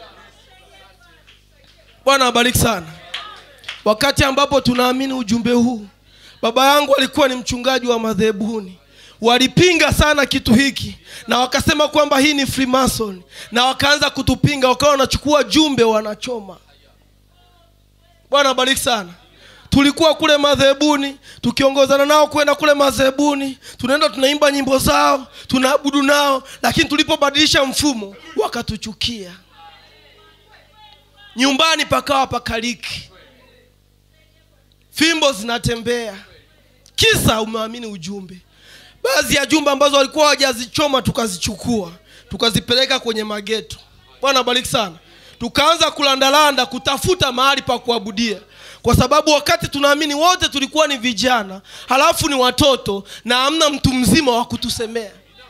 bwana abariki sana wakati ambapo tunaamini ujumbe huu baba yangu alikuwa ni mchungaji wa madhehebuni walipinga sana kitu hiki na wakasema kwamba hii ni freemason na wakaanza kutupinga wakawa wanachukua jumbe wanachoma bwana abariki sana tulikuwa kule madhehebuni tukiongozana nao kwenda kule madhehebuni tunaenda tunaimba nyimbo zao tunaabudu nao lakini tulipobadilisha mfumo wakatuchukia nyumbani pakawa pakaliki fimbo zinatembea kisa umeamini ujumbe baadhi ya jumbe ambazo walikuwa hawajazichoma tukazichukua tukazipeleka kwenye mageto bwana bariki sana tukaanza kulandalanda kutafuta mahali pa kuabudia kwa sababu wakati tunaamini wote tulikuwa ni vijana halafu ni watoto na hamna mtu mzima wa kutusemea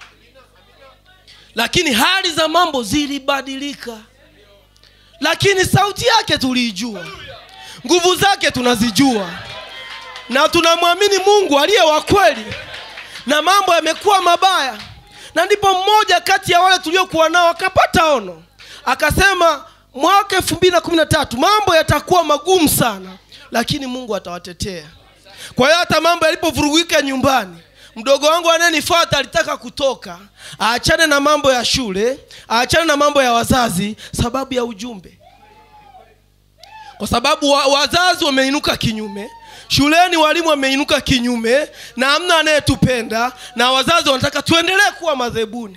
lakini hali za mambo zilibadilika lakini sauti yake tuliijua nguvu zake tunazijua na tunamwamini mungu aliye wa kweli na mambo yamekuwa mabaya na ndipo mmoja kati ya wale tuliokuwa nao akapata ono akasema mwaka elfu mbili na kumi na tatu mambo yatakuwa magumu sana lakini mungu atawatetea kwa hiyo hata mambo yalipovurugika nyumbani mdogo wangu anayenifuata alitaka kutoka aachane na mambo ya shule aachane na mambo ya wazazi sababu ya ujumbe kwa sababu wa, wazazi wameinuka kinyume shuleni walimu wameinuka kinyume na hamna anayetupenda na wazazi wanataka tuendelee kuwa madhebuni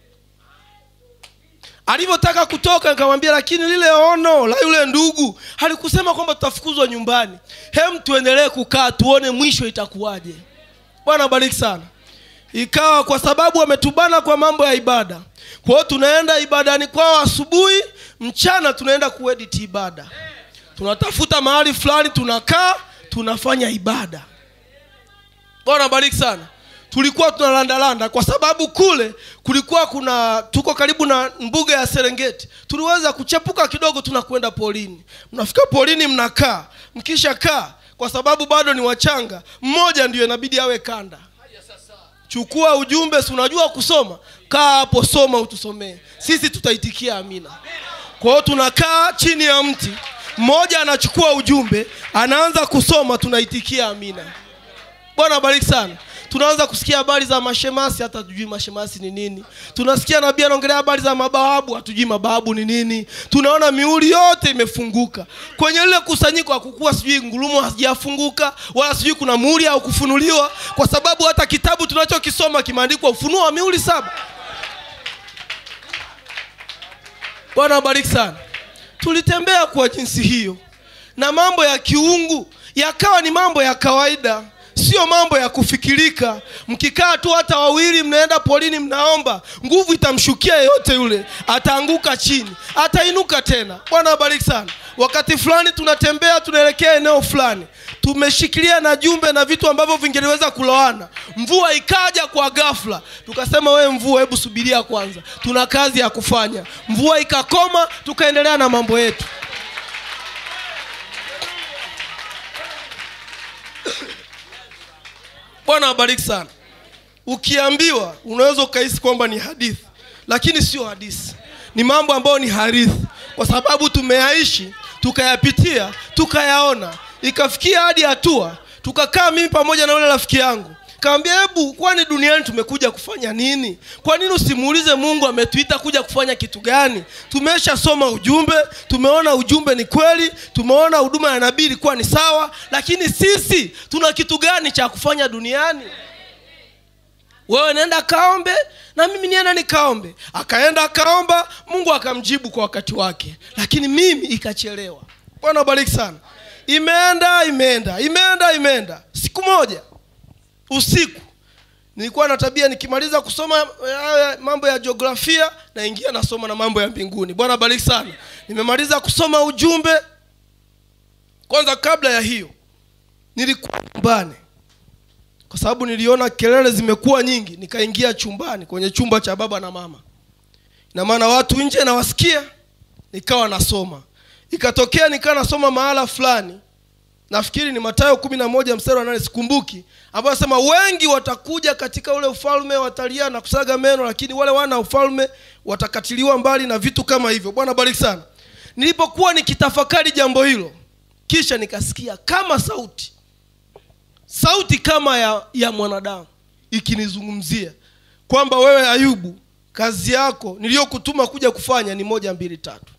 alivyotaka kutoka nikamwambia lakini lile ono la yule ndugu halikusema kwamba tutafukuzwa nyumbani hem tuendelee kukaa tuone mwisho itakuwaje bwana bariki sana ikawa kwa sababu wametubana kwa mambo ya ibada kwa hiyo tunaenda ibadani kwao asubuhi mchana tunaenda kuedit ibada tunatafuta mahali fulani tunakaa tunafanya ibada bwana bariki sana tulikuwa tunalandalanda kwa sababu kule kulikuwa kuna tuko karibu na mbuga ya serengeti tuliweza kuchepuka kidogo tunakwenda polini mnafika polini mnakaa mkisha kaa kwa sababu bado ni wachanga mmoja ndio inabidi awe kanda chukua ujumbe si unajua kusoma kaa hapo soma utusomee sisi tutaitikia amina kwa hiyo tunakaa chini ya mti mmoja anachukua ujumbe anaanza kusoma tunaitikia amina bwana bariki sana tunaanza kusikia habari za mashemasi hata hatujui mashemasi ni nini tunasikia nabii anaongelea habari za mabawabu hatujui mabawabu ni nini tunaona miuli yote imefunguka kwenye lile kusanyiko hakukuwa sijui ngurumo hazijafunguka wala sijui kuna muuli au kufunuliwa kwa sababu hata kitabu tunachokisoma kimeandikwa ufunuo wa miuli saba bwana wabariki sana tulitembea kwa jinsi hiyo na mambo ya kiungu yakawa ni mambo ya kawaida sio mambo ya kufikirika mkikaa tu hata wawili mnaenda polini mnaomba nguvu itamshukia yeyote yule ataanguka chini atainuka tena bwana abariki sana wakati fulani tunatembea tunaelekea eneo fulani tumeshikilia na jumbe na vitu ambavyo vingeliweza kuloana mvua ikaja kwa ghafla tukasema we mvua hebu subiria kwanza tuna kazi ya kufanya mvua ikakoma tukaendelea na mambo yetu bwana abariki sana ukiambiwa unaweza ukahisi kwamba ni hadithi lakini sio hadithi ni mambo ambayo ni harithi kwa sababu tumeyaishi tukayapitia tukayaona ikafikia hadi hatua tukakaa mimi pamoja na yule rafiki yangu kaambia hebu kwani duniani tumekuja kufanya nini kwa nini usimuulize mungu ametuita kuja kufanya kitu gani tumeshasoma ujumbe tumeona ujumbe ni kweli tumeona huduma ya nabii ilikuwa ni sawa lakini sisi tuna kitu gani cha kufanya duniani wewe nenda kaombe na mimi nienda nikaombe akaenda akaomba mungu akamjibu kwa wakati wake lakini mimi ikachelewa bwana bariki sana imeenda imeenda imeenda imeenda siku moja usiku nilikuwa na tabia nikimaliza kusoma haya mambo ya jiografia naingia nasoma na mambo ya mbinguni bwana bariki sana nimemaliza kusoma ujumbe kwanza kabla ya hiyo nilikuwa nyumbani kwa sababu niliona kelele zimekuwa nyingi nikaingia chumbani kwenye chumba cha baba na mama na maana watu nje nawasikia nikawa nasoma ikatokea nikawa nasoma mahala fulani nafikiri ni matayo kumi na moja mstari wa nane sikumbuki ambayo anasema wengi watakuja katika ule ufalme watalia na kusaga meno lakini wale wana ufalme watakatiliwa mbali na vitu kama hivyo bwana bariki sana nilipokuwa nikitafakari jambo hilo kisha nikasikia kama sauti sauti kama ya, ya mwanadamu ikinizungumzia kwamba wewe ayubu kazi yako niliyokutuma kuja kufanya ni moja mbili tatu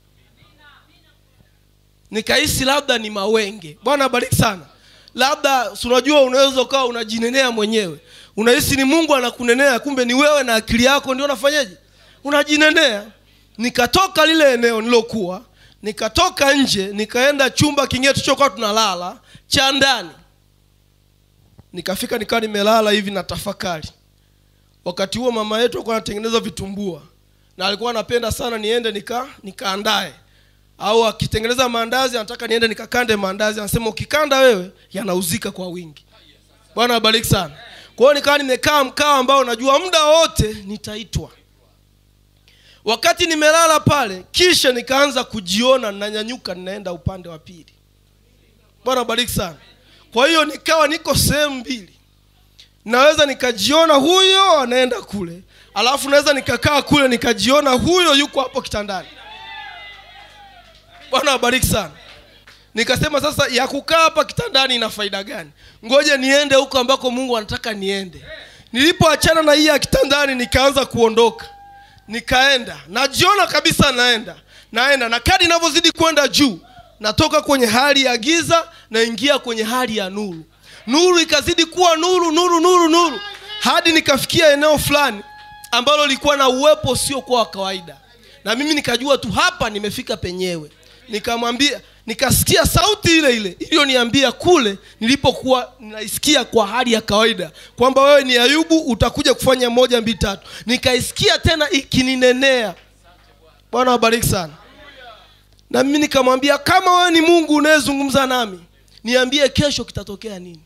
nikahisi labda ni mawenge bwana abariki sana labda si unajua unaweza ukawa unajinenea mwenyewe unahisi ni mungu anakunenea kumbe ni wewe na akili yako ndio unafanyaje unajinenea nikatoka lile eneo nilokuwa nikatoka nje nikaenda chumba kingine tulichokuwa tunalala cha ndani nikafika nikawa nimelala hivi na tafakari wakati huo mama yetu alikuwa anatengeneza vitumbua na alikuwa anapenda sana niende nika nikaandae au akitengeneza maandazi anataka niende nikakande maandazi anasema ukikanda wewe yanauzika kwa wingi bwana abariki sana kwa hiyo nikawa nimekaa mkao ambao najua muda wote nitaitwa wakati nimelala pale kisha nikaanza kujiona ninanyanyuka ninaenda upande wa pili bwana abariki sana kwa hiyo nikawa niko sehemu mbili naweza nikajiona huyo anaenda kule alafu naweza nikakaa kule nikajiona huyo yuko hapo kitandani bwana wabariki sana nikasema sasa ya kukaa hapa kitandani ina faida gani ngoja niende huko ambako mungu anataka niende nilipoachana na hii ya kitandani nikaanza kuondoka nikaenda najiona kabisa naenda naenda na kadi inavyozidi kwenda juu natoka kwenye hali ya giza naingia kwenye hali ya nuru nuru ikazidi kuwa nuru nuru nuru nuru hadi nikafikia eneo fulani ambalo lilikuwa na uwepo usiokuwa wa kawaida na mimi nikajua tu hapa nimefika penyewe nikamwambia nikasikia sauti ile ile iliyoniambia kule nilipokuwa naisikia kwa hali ya kawaida kwamba wewe ni ayubu utakuja kufanya moja mbili tatu nikaisikia tena ikininenea bwana wabariki sana na mimi nikamwambia kama wewe ni mungu unayezungumza nami niambie kesho kitatokea nini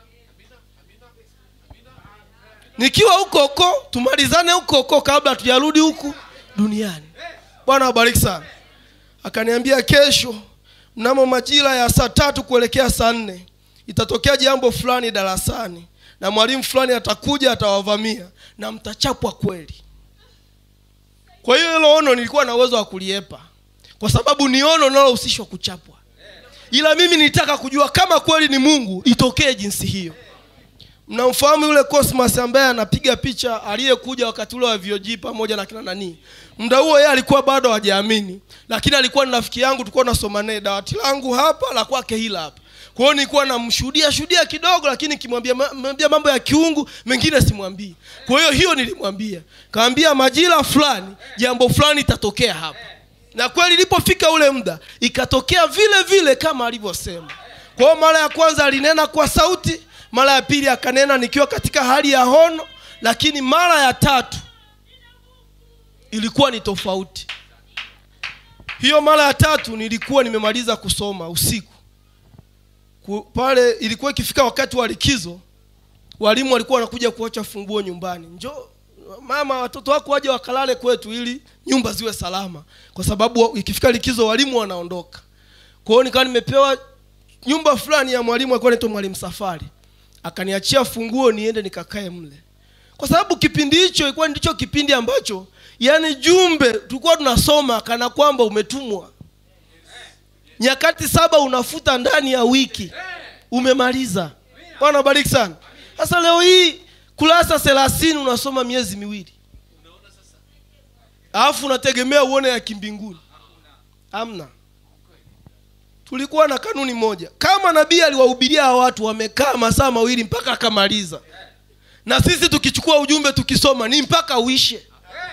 nikiwa huko huko tumalizane huko huko kabla tujarudi huku duniani bwana wabariki sana akaniambia kesho mnamo majira ya saa tatu kuelekea saa nne itatokea jambo fulani darasani na mwalimu fulani atakuja atawavamia na mtachapwa kweli kwa hiyo hilo ono nilikuwa na uwezo wa kuliepa kwa sababu ni ono linalohusishwa kuchapwa ila mimi nilitaka kujua kama kweli ni mungu itokee jinsi hiyo mnamfahamu yule cosmas ambaye anapiga picha aliyekuja wakati ule wa VOG pamoja na kina nani muda huo yeye alikuwa bado hajaamini lakini alikuwa ni rafiki yangu tulikuwa nasoma naye dawati langu hapa la kwake hila hapa kwa hiyo nilikuwa namshuhudia shuhudia kidogo lakini kimwambia mwambia mambo ya kiungu mengine simwambii kwa hiyo hiyo nilimwambia kaambia majira fulani jambo fulani itatokea hapa na kweli ilipofika ule muda ikatokea vile vile kama alivyosema kwa hiyo mara ya kwanza alinena kwa sauti mara ya pili akanena nikiwa katika hali ya hono lakini mara ya tatu ilikuwa ni tofauti hiyo mara ya tatu nilikuwa nimemaliza kusoma usiku Ku- pale ilikuwa ikifika wakati wa likizo walimu walikuwa wanakuja kuacha funguo nyumbani njo mama watoto wako waje wakalale kwetu ili nyumba ziwe salama kwa sababu wa- ikifika likizo walimu wanaondoka kwa hiyo nikawa nimepewa nyumba fulani ya mwalimu alikuwa anaitwa mwalimu safari akaniachia funguo niende nikakae mle kwa sababu kipindi hicho ilikuwa ndicho kipindi ambacho yani jumbe tulikuwa tunasoma kana kwamba umetumwa nyakati saba unafuta ndani ya wiki umemaliza bwana bariki sana sasa leo hii kurasa thelathini unasoma miezi miwili alafu unategemea uone ya kimbinguni amna tulikuwa na kanuni moja kama nabii aliwahubiria hawa watu wamekaa masaa mawili mpaka akamaliza na sisi tukichukua ujumbe tukisoma ni mpaka uishe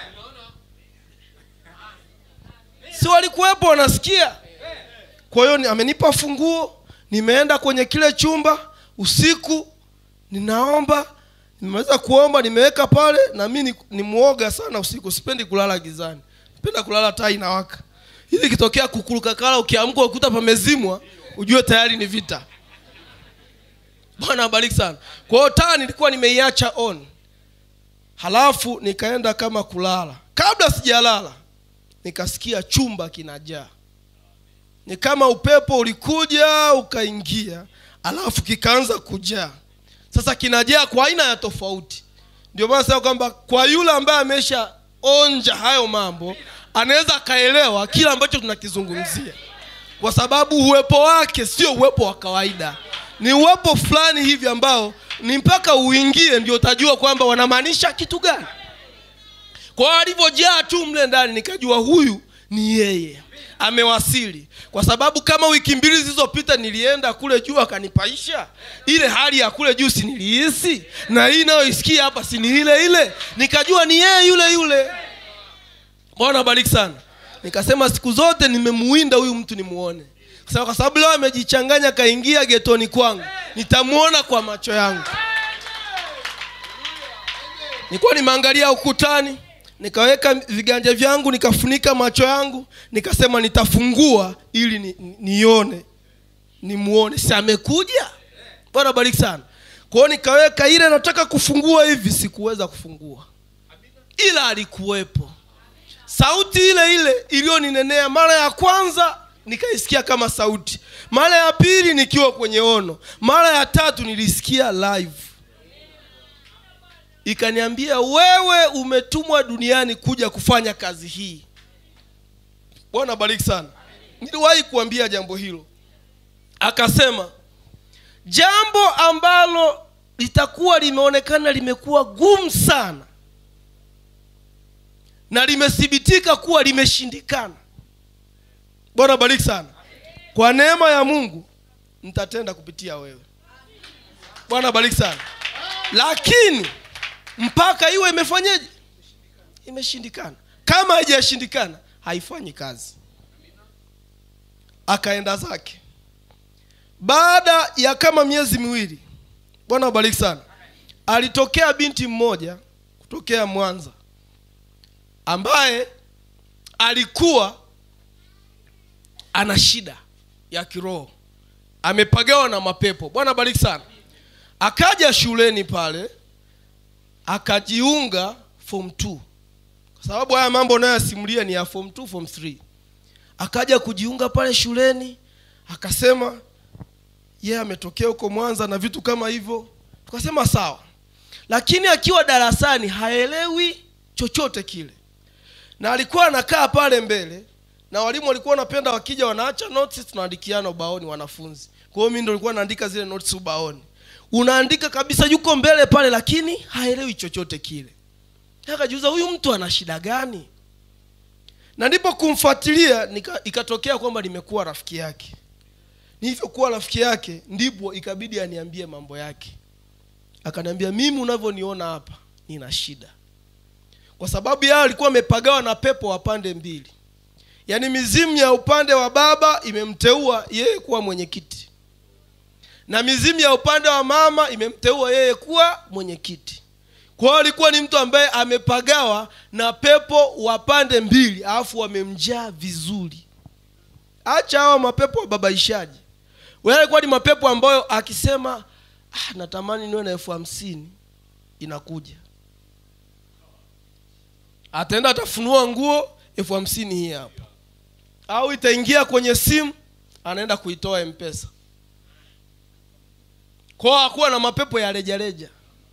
si walikuwepo wanasikia kwa hiyo ni- amenipa funguo nimeenda kwenye kile chumba usiku ninaomba nimeweza kuomba nimeweka pale na mi ni, ni mwoga sana usiku sipendi kulala gizani napenda kulala taa inawaka hivi ikitokea kukurukakala ukiamka ukuta pamezimwa ujue tayari ni vita bwana abariki sana kwa hiyo taa nilikuwa nimeiacha on halafu nikaenda kama kulala kabla sijalala nikasikia chumba kinajaa ni kama upepo ulikuja ukaingia alafu kikaanza kujaa sasa kinajaa kwa aina ya tofauti ndio maana sema kwamba kwa yule ambaye amesha onja hayo mambo anaweza akaelewa kile ambacho tunakizungumzia kwa sababu uwepo wake sio uwepo wa kawaida ni uwepo fulani hivi ambao ni mpaka uingie ndio utajua kwamba wanamaanisha kitu gani kwa alivyojaa tu mle ndani nikajua huyu ni yeye amewasili kwa sababu kama wiki mbili zilizopita nilienda kule juu akanipaisha ile hali ya kule juu si nilihisi na hii inayoisikia hapa si ni ile ile nikajua ni yeye yule yule bwana bariki sana nikasema siku zote nimemuinda huyu mtu nimuone Sasa kwa sababu leo amejichanganya kaingia getoni kwangu nitamuona kwa macho yangu nilikuwa nimeangalia ukutani nikaweka viganja vyangu nikafunika macho yangu nikasema nitafungua ili ni- ni- nione nimuone si amekuja bwana bariki sana kwao nikaweka ile nataka kufungua hivi sikuweza kufungua ila alikuwepo sauti ile ile iliyoninenea mara ya kwanza nikaisikia kama sauti mara ya pili nikiwa kwenye ono mara ya tatu nilisikia live ikaniambia wewe umetumwa duniani kuja kufanya kazi hii bwana bariki sana niliwahi kuambia jambo hilo akasema jambo ambalo litakuwa limeonekana limekuwa gumu sana na limethibitika kuwa limeshindikana bwana bariki sana kwa neema ya mungu nitatenda kupitia wewe bwana bariki sana lakini mpaka iwe imefanyeje imeshindikana kama haijashindikana haifanyi kazi akaenda zake baada ya kama miezi miwili bwana wabariki sana alitokea binti mmoja kutokea mwanza ambaye alikuwa ana shida ya kiroho amepagawa na mapepo bwana bariki sana akaja shuleni pale akajiunga form 2 kwa sababu haya mambo unayoyasimulia ni ya form 2 form 3 akaja kujiunga pale shuleni akasema yeye ametokea huko mwanza na vitu kama hivyo tukasema sawa lakini akiwa darasani haelewi chochote kile na alikuwa anakaa pale mbele na walimu walikuwa wanapenda wakija wanaacha notes tunaandikiana ubaoni wanafunzi kwa hiyo mimi ndo nilikuwa naandika zile notes ubaoni unaandika kabisa yuko mbele pale lakini haelewi chochote kile akajiuza huyu mtu ana shida gani na ndipo kumfuatilia nika- ikatokea kwamba nimekuwa rafiki yake nilivyokuwa rafiki yake ndipo ikabidi aniambie mambo yake akaniambia mimi unavyoniona hapa nina shida kwa sababu yao alikuwa amepagawa na pepo wa pande mbili yaani mizimu ya upande wa baba imemteua yeye kuwa mwenyekiti na mizimu ya upande wa mama imemteua yeye kuwa mwenyekiti kwa hiyo alikuwa ni mtu ambaye amepagawa na pepo wa pande mbili alafu wamemjaa vizuri acha hawa mapepo wababaishaji wewe alikuwa ni mapepo ambayo akisema ah, natamani niwe na elfu hamsini inakuja ataenda atafunua nguo elfu hamsini hii hapa au itaingia kwenye simu anaenda kuitoa mpesa kwao hakuwa na mapepo ya rejareja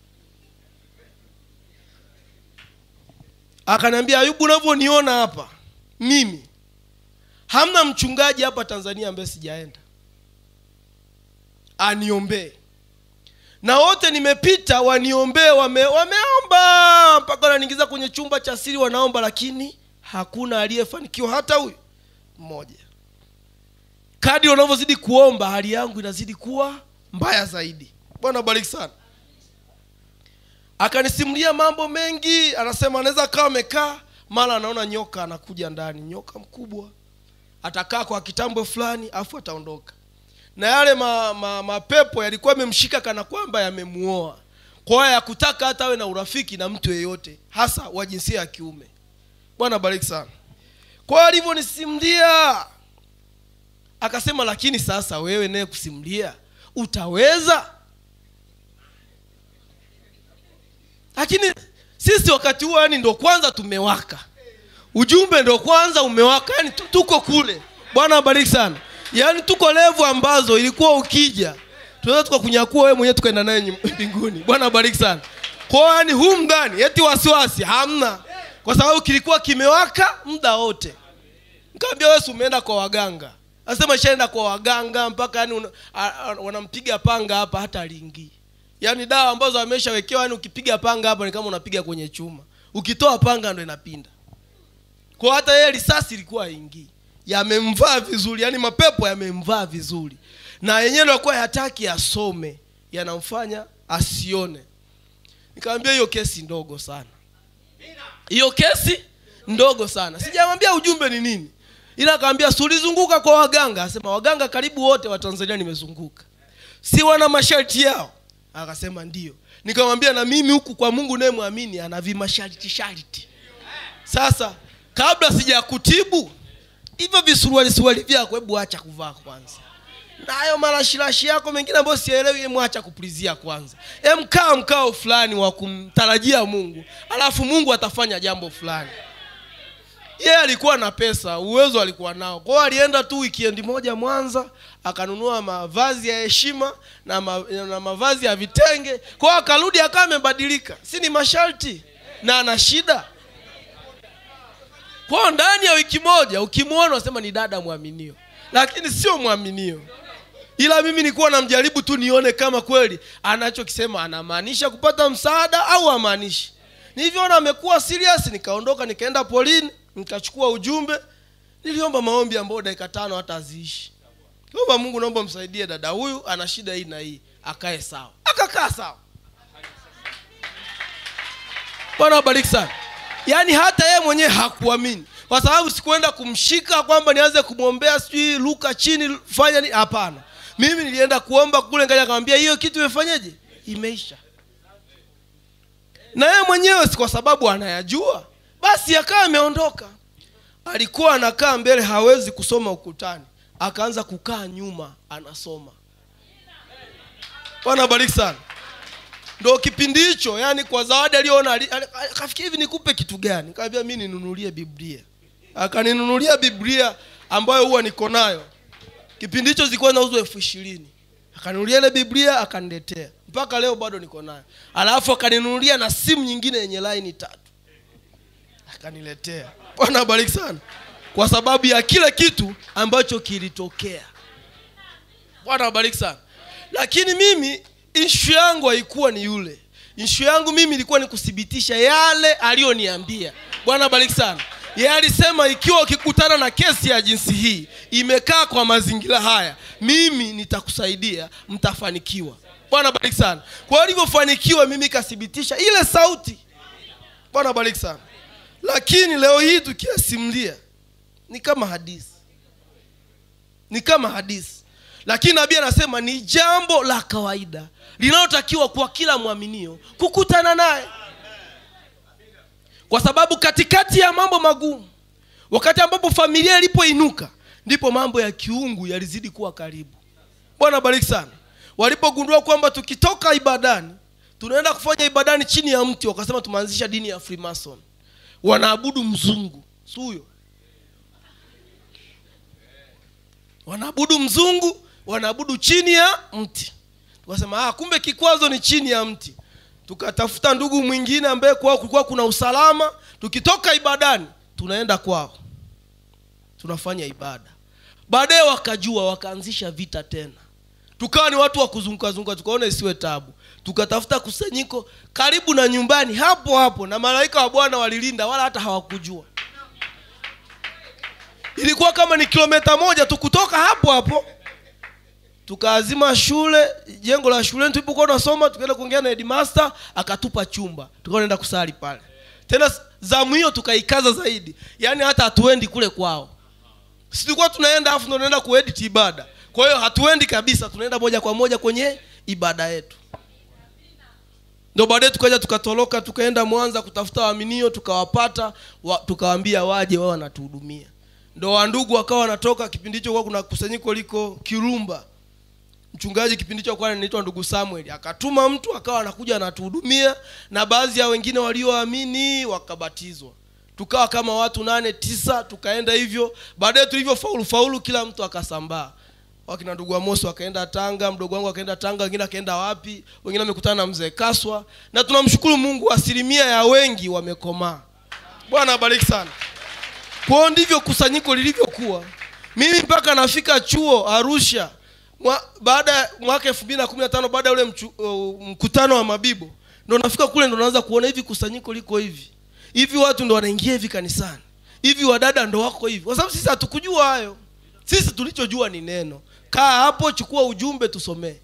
akaniambia ayubu unavyoniona hapa mimi hamna mchungaji hapa tanzania ambaye sijaenda aniombee na wote nimepita waniombee wame, wameomba mpaka wananiingiza kwenye chumba cha siri wanaomba lakini hakuna aliyefanikiwa hata huyu mmoja kadi unavyozidi kuomba hali yangu inazidi kuwa mbaya zaidi bwana bariki sana akanisimulia mambo mengi anasema anaweza akawa amekaa mara anaona nyoka anakuja ndani nyoka mkubwa atakaa kwa kitambo fulani afu ataondoka na yale ma, ma, mapepo yalikuwa yamemshika kana kwamba yamemuoa kwa hiyo yakutaka hata awe na urafiki na mtu yeyote hasa wa jinsia ya kiume bwana bariki sana kwa hiyo alivyonisimulia akasema lakini sasa wewe naye kusimulia utaweza lakini sisi wakati huo yani ndo kwanza tumewaka ujumbe ndo kwanza umewaka yani tu- tuko kule bwana abariki sana yaani tuko levu ambazo ilikuwa ukija tunaweza tukakunyakua wewe mwenyewe tukaenda naye nyum- mbinguni bwana bariki sana kwao yani huu ndani eti wasiwasi hamna kwa sababu kilikuwa kimewaka muda wote nikaambia wewe si umeenda kwa waganga asema ishaenda kwa waganga mpaka yani una- a- a- wanampiga panga hapa hata alingii yaani dawa ambazo ameshawekewa yani ukipiga panga hapa ni kama unapiga kwenye chuma ukitoa panga ndo inapinda kwa hata yeye risasi ilikuwa haingii yamemvaa vizuri yani mapepo yamemvaa vizuri na yenyewe ndo alikuwa hataki asome yanamfanya asione nikamwambia hiyo kesi ndogo sana hiyo kesi ndogo sana sijamwambia ujumbe ni nini ila akawambia si ulizunguka kwa waganga asema waganga karibu wote wa tanzania nimezunguka si wana masharti yao akasema ndio nikamwambia na mimi huku kwa mungu naye mwamini ana vimasharti sharti sasa kabla sijakutibu hivyo visuruali suruali vyako hebu acha kuvaa kwanza na hayo marashirashi yako mengine ambayo sielewi hebu acha kupulizia kwanza em kaa mkao fulani wa kumtarajia mungu alafu mungu atafanya jambo fulani yeye alikuwa na pesa uwezo alikuwa nao kwao alienda tu wikendi moja mwanza akanunua mavazi ya heshima na, ma, na mavazi ya vitenge kwao akarudi akawa amebadilika si ni masharti na ana shida kwao ndani ya wiki moja ukimwona unasema ni dada mwaminio lakini sio mwaminio ila mimi nilikuwa namjaribu tu nione kama kweli anachokisema anamaanisha kupata msaada au amaanishi nilivyoona amekuwa serious nikaondoka nikaenda polini nikachukua ujumbe niliomba maombi ambayo dakika tano hata aziishi omba mungu naomba msaidie dada huyu ana shida hii na hii akae sawa akakaa sawa bwana wabariki sana yaani hata yeye mwenyewe hakuamini kwa sababu sikuenda kumshika kwamba nianze kumwombea sijui luka chini fanya nini hapana mimi nilienda kuomba kule ngaja akamwambia hiyo kitu imefanyeje imeisha na yeye mwenyewe si kwa sababu anayajua basi akawa ameondoka alikuwa anakaa mbele hawezi kusoma ukutani akaanza kukaa nyuma anasoma bwana bariki sana ndo kipindi hicho yani kwa zawadi aliyoona ali- ali- akafikia hivi nikupe kitu gani kaambia mi ninunulie biblia akaninunulia biblia ambayo huwa niko nayo kipindi hicho zilikuwa nauzwa elfu ishirini akaninunulia ile biblia akaniletea mpaka leo bado niko nayo alafu akaninunulia na simu nyingine yenye laini tatu akaniletea bwana abariki sana kwa sababu ya kile kitu ambacho kilitokea bwana abariki sana lakini mimi ishu yangu haikuwa ni yule ishu yangu mimi ilikuwa ni kuthibitisha yale aliyoniambia bwana bariki sana yeye alisema ikiwa ukikutana na kesi ya jinsi hii imekaa kwa mazingira haya mimi nitakusaidia mtafanikiwa bwana bariki sana kwa hiyo alivyofanikiwa mimi ikathibitisha ile sauti bwana bariki sana lakini leo hii tukiasimulia ni kama hadithi ni kama hadithi lakini nabii anasema ni jambo la kawaida linalotakiwa kwa kila mwaminio kukutana naye kwa sababu katikati ya mambo magumu wakati ambapo familia ilipoinuka ndipo mambo ya kiungu yalizidi kuwa karibu bwana bariki sana walipogundua kwamba tukitoka ibadani tunaenda kufanya ibadani chini ya mti wakasema tumeanzisha dini ya freemason wanaabudu mzungu si huyo wanaabudu mzungu wanaabudu chini ya mti tukasema ah, kumbe kikwazo ni chini ya mti tukatafuta ndugu mwingine ambaye kwao kulikuwa kuna usalama tukitoka ibadani tunaenda kwao tunafanya ibada baadaye wakajua wakaanzisha vita tena tukawa ni watu wa kuzungukazunguka tukaona isiwe tabu tukatafuta kusanyiko karibu na nyumbani hapo hapo na malaika wa bwana walilinda wala hata hawakujua ilikuwa kama ni kilomita moja tu kutoka hapo hapo tukaazima shule jengo la shuleni tulipokuwa tunasoma tukaenda kuongea na headmaster akatupa chumba tukawa naenda kusali pale tena zamu hiyo tukaikaza zaidi yaani hata hatuendi kule kwao si tulikuwa tunaenda afu ndo tunaenda kuedit ibada kwa hiyo hatuendi kabisa tunaenda moja kwa moja kwenye ibada yetu ndo baadaye tukaja tukatoroka tukaenda mwanza kutafuta waaminio tukawapata wa, tukawaambia waje wao wanatuhudumia ndo wandugu wakawa wanatoka kipindi hicho kuwa kuna kusanyiko liko kirumba mchungaji kipindi hicho kwa anaitwa ndugu samuel akatuma mtu akawa anakuja anatuhudumia na baadhi ya wengine walioamini wakabatizwa tukawa kama watu nane tisa tukaenda hivyo baadaye tulivyo faulu faulu kila mtu akasambaa wakina ndugu amosi wakaenda tanga mdogo wangu akaenda tanga wengine akaenda wapi wengine wamekutana na mzee kaswa na tunamshukuru mungu asilimia ya wengi wamekomaa bwana abariki sana kwao ndivyo kusanyiko lilivyokuwa mimi mpaka nafika chuo arusha mwa, baada ya mwaka elfu mbili na kumi na tano baada ya ule mchu, uh, mkutano wa mabibo ndo nafika kule ndo naanza kuona hivi kusanyiko liko hivi hivi watu ndo wanaingia hivi kanisani hivi wadada ndo wako hivi kwa sababu sisi hatukujua hayo sisi tulichojua ni neno kaa hapo chukua ujumbe tusomee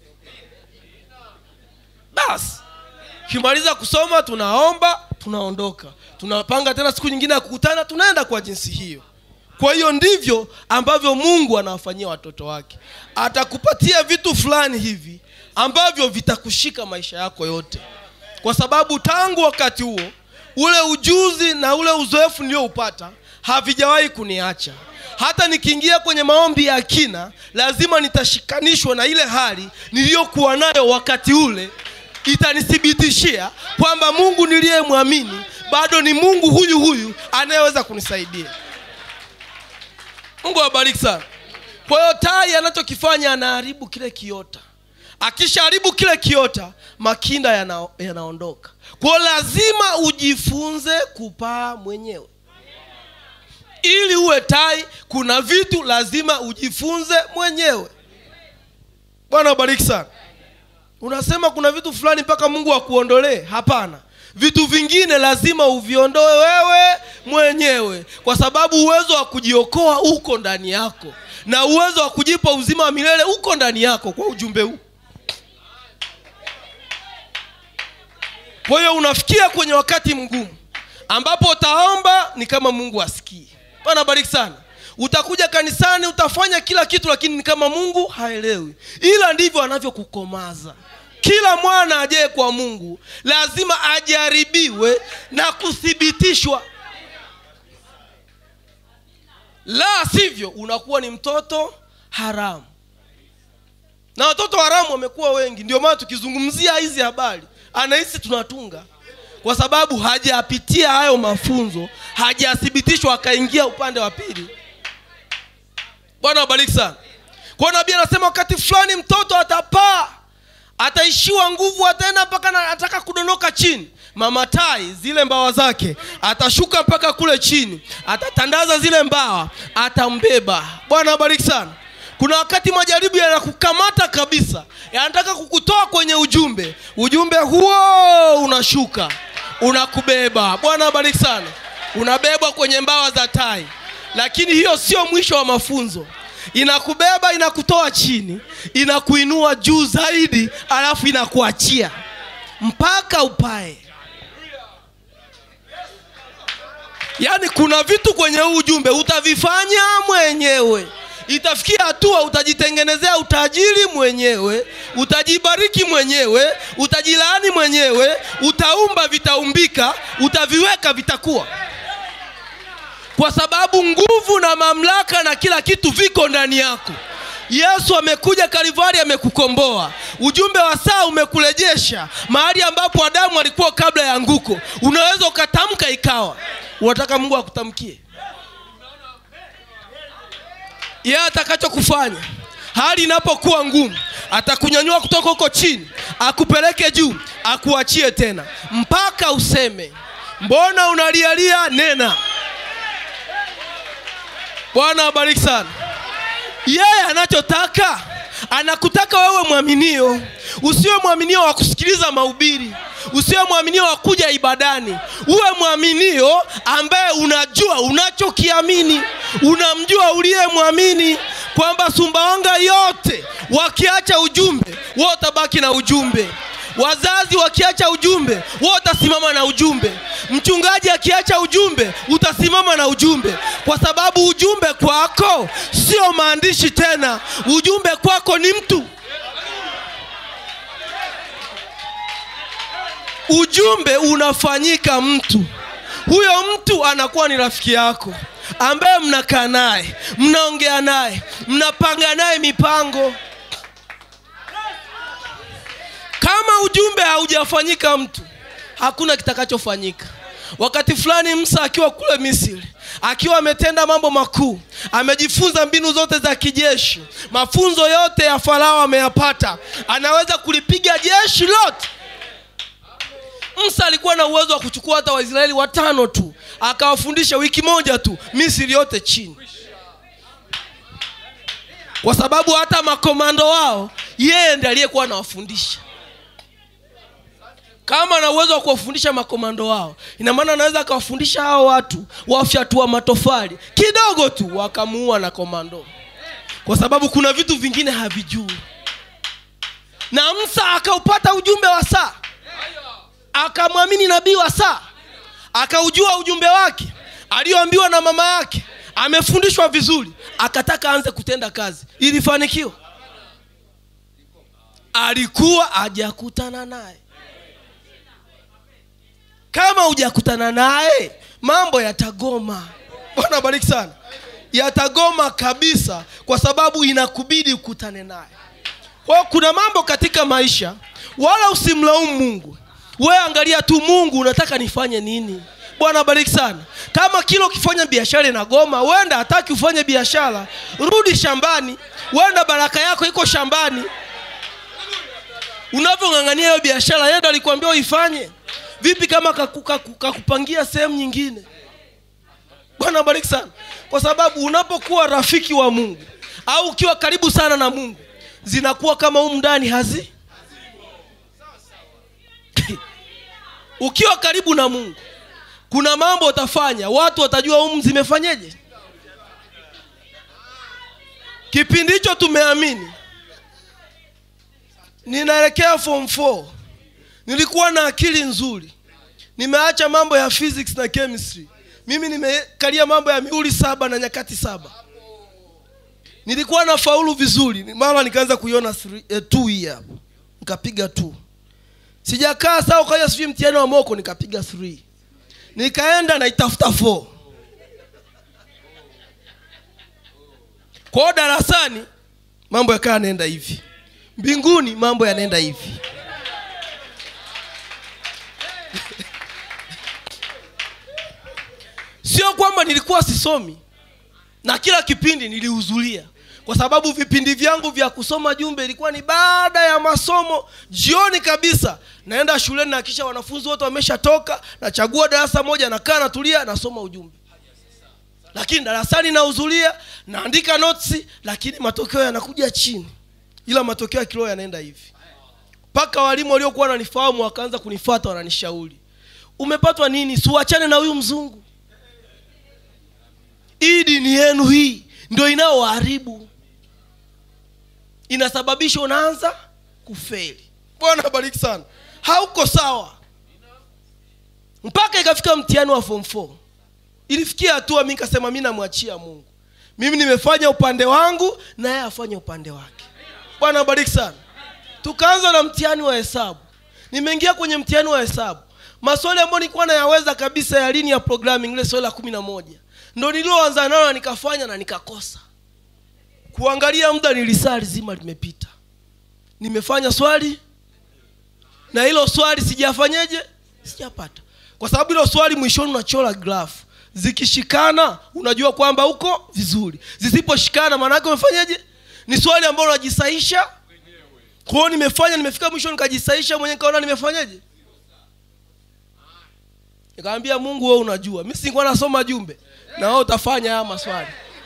basi kimaliza kusoma tunaomba tunaondoka tunapanga tena siku nyingine ya kukutana tunaenda kwa jinsi hiyo kwa hiyo ndivyo ambavyo mungu anawafanyia watoto wake atakupatia vitu fulani hivi ambavyo vitakushika maisha yako yote kwa sababu tangu wakati huo ule ujuzi na ule uzoefu niliyoupata havijawahi kuniacha hata nikiingia kwenye maombi ya kina lazima nitashikanishwa na ile hali niliyokuwa nayo wakati ule itanithibitishia kwamba mungu niliyemwamini bado ni mungu huyu huyu anayeweza kunisaidia mungu awabariki sana kwa hiyo tai anachokifanya anaharibu kile kiota akishaharibu kile kiota makinda yana, yanaondoka kwao lazima ujifunze kupaa mwenyewe ili uwe tai kuna vitu lazima ujifunze mwenyewe bwana abariki sana unasema kuna vitu fulani mpaka mungu akuondolee hapana vitu vingine lazima uviondoe wewe mwenyewe kwa sababu uwezo wa kujiokoa uko ndani yako na uwezo wa kujipa uzima wa milele uko ndani yako kwa ujumbe huu kwa hiyo unafikia kwenye wakati mgumu ambapo utaomba ni kama mungu asikii bana bariki sana utakuja kanisani utafanya kila kitu lakini ni kama mungu haelewi ila ndivyo anavyokukomaza kila mwana ajee kwa mungu lazima ajaribiwe na kuthibitishwa la sivyo unakuwa ni mtoto haramu na watoto haramu wamekuwa wengi ndio maana tukizungumzia hizi habari anahisi tunatunga kwa sababu hajapitia hayo mafunzo hajathibitishwa akaingia upande wa pili bwana wabariki sana kwa nabii anasema wakati fulani mtoto atapaa ataishiwa nguvu ataenda mpaka na- ataka kudondoka chini mama tai zile mbawa zake atashuka mpaka kule chini atatandaza zile mbawa atambeba bwana abariki sana kuna wakati majaribu yanakukamata kabisa yanataka kukutoa kwenye ujumbe ujumbe huo unashuka unakubeba bwana abariki sana unabebwa kwenye mbawa za tai lakini hiyo sio mwisho wa mafunzo inakubeba inakutoa chini inakuinua juu zaidi alafu inakuachia mpaka upae yaani kuna vitu kwenye huu ujumbe utavifanya mwenyewe itafikia hatua utajitengenezea utajiri mwenyewe utajibariki mwenyewe utajilaani mwenyewe utaumba vitaumbika utaviweka vitakuwa kwa sababu nguvu na mamlaka na kila kitu viko ndani yako yesu amekuja kalivari amekukomboa ujumbe wa saa umekurejesha mahali ambapo adamu alikuwa kabla ya nguko unaweza ukatamka ikawa unataka mungu akutamkie yeye atakachokufanya hali inapokuwa ngumu atakunyanyua kutoka huko chini akupeleke juu akuachie tena mpaka useme mbona unalialia nena bwana abariki sana yeye anachotaka anakutaka wewe mwaminio usiwe mwaminio wa kusikiliza mahubiri usiwe mwaminio wa kuja ibadani uwe mwaminio ambaye unajua unachokiamini unamjua uliyemwamini kwamba sumbawanga yote wakiacha ujumbe wewe utabaki na ujumbe wazazi wakiacha ujumbe wewe utasimama na ujumbe mchungaji akiacha ujumbe utasimama na ujumbe kwa sababu ujumbe kwako sio maandishi tena ujumbe kwako ni mtu ujumbe unafanyika mtu huyo mtu anakuwa ni rafiki yako ambaye mnakaa naye mnaongea naye mnapanga naye mipango kama ujumbe haujafanyika mtu hakuna kitakachofanyika wakati fulani msa akiwa kule misri akiwa ametenda mambo makuu amejifunza mbinu zote za kijeshi mafunzo yote ya farao ameyapata anaweza kulipiga jeshi lote musa alikuwa na uwezo wa kuchukua hata waisraeli watano tu akawafundisha wiki moja tu misri yote chini kwa sababu hata makomando wao yeye ndi aliyekuwa anawafundisha kama ana uwezo wa kuwafundisha makomando wao ina maana anaweza akawafundisha hao watu wafyatua matofali kidogo tu wakamuua na komando kwa sababu kuna vitu vingine havijui na msa akaupata ujumbe wa saa akamwamini nabii wa saa akaujua ujumbe wake aliyoambiwa na mama yake amefundishwa vizuri akataka aanze kutenda kazi ilifanikiwa alikuwa hajakutana naye kama hujakutana naye mambo yatagoma bwana bariki sana yatagoma kabisa kwa sababu inakubidi ukutane naye kwa hiyo kuna mambo katika maisha wala usimlaumu mungu we angalia tu mungu unataka nifanye nini bwana bariki sana kama kila ukifanya biashara inagoma wenda hataki ufanye biashara rudi shambani wenda baraka yako iko shambani unavyong'ang'ania hiyo biashara yenda alikuambia uifanye vipi kama kaku- kaku- kakupangia sehemu nyingine bwana bariki sana kwa sababu unapokuwa rafiki wa mungu au ukiwa karibu sana na mungu zinakuwa kama humu ndani hazi ukiwa karibu na mungu kuna mambo utafanya watu watajua humu zimefanyeje kipindi hicho tumeamini ninaelekea form 4 nilikuwa na akili nzuri nimeacha mambo ya physics na chemistry mimi nimekalia mambo ya miuli saba na nyakati saba nilikuwa na faulu vizuri mara nikaanza kuiona three- eh, two hii hapo nikapiga two sijakaa saa ukaja sijui mtihani wa moko nikapiga three nikaenda naitafuta four kwao darasani mambo yakaa yanaenda hivi mbinguni mambo yanaenda hivi sio kwamba nilikuwa sisomi na kila kipindi nilihudhuria kwa sababu vipindi vyangu vya kusoma jumbe ilikuwa ni baada ya masomo jioni kabisa naenda shuleni na kisha wanafunzi wote wameshatoka nachagua darasa moja nakaa natulia nasoma ujumbe lakini darasani nahudhuria naandika notes lakini matokeo yanakuja chini ila matokeo ya kiroho yanaenda hivi mpaka walimu waliokuwa wananifahamu wakaanza kunifata wananishauri umepatwa nini siuachane na huyu mzungu hii dini yenu hii ndio inaowaharibu inasababisha unaanza kufeli bwana bariki sana hauko sawa mpaka ikafika mtihani wa form 4 ilifikia hatua mi nikasema mi namwachia mungu mimi nimefanya upande wangu na yeye afanye upande wake bwana bariki sana tukaanza na mtihani wa hesabu nimeingia kwenye mtihani wa hesabu maswali ambayo nilikuwa nayaweza kabisa ya lini ya programming ile swali la kumi na moja ndo nilioanza nayo na nikafanya na nikakosa kuangalia muda nilisaa lizima limepita nimefanya swali na hilo swali sijafanyeje sijapata kwa sababu hilo swali mwishoni unachora grafu zikishikana unajua kwamba uko vizuri zisiposhikana maanaake umefanyeje ni swali ambalo unajisaisha kwa hiyo nimefanya nimefika mwisho nikajisaisha mwenyewe nikaona nimefanyeje nikamwambia mungu wewe unajua mi sikuwa nasoma jumbe na wewe utafanya haya maswali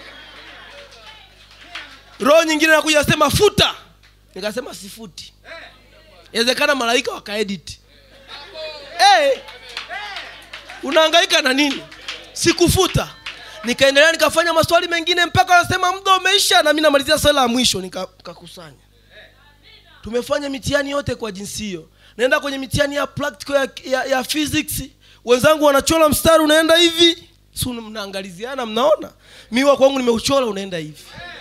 roho nyingine nakuja sema futa nikasema sifuti inawezekana malaika wakaedit hey, unahangaika na nini sikufuta nikaendelea nikafanya maswali mengine mpaka wanasema muda umeisha na mi namalizia swali la mwisho nika- nikakusanya tumefanya mitihani yote kwa jinsi hiyo naenda kwenye mitihani ya practical ya, ya, ya physics wenzangu wanachora mstari unaenda hivi si mnaangaliziana mnaona mi wa kwangu nimeuchora unaenda hivi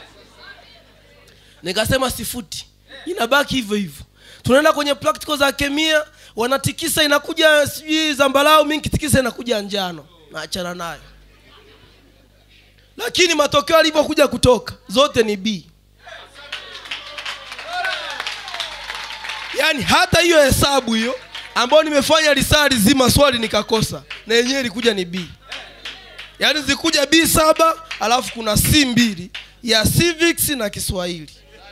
nikasema sifuti inabaki hivyo hivyo tunaenda kwenye practical za kemia wanatikisa inakuja sijui zambarau mi nkitikisa inakuja njano naachana nayo lakini matokeo alivyokuja kutoka zote ni b yaani hata hiyo hesabu hiyo ambayo nimefanya lisaa lizima swali nikakosa na yenyewe ilikuja ni b yaani zikuja b saba alafu kuna c mbili ya civics na kiswahili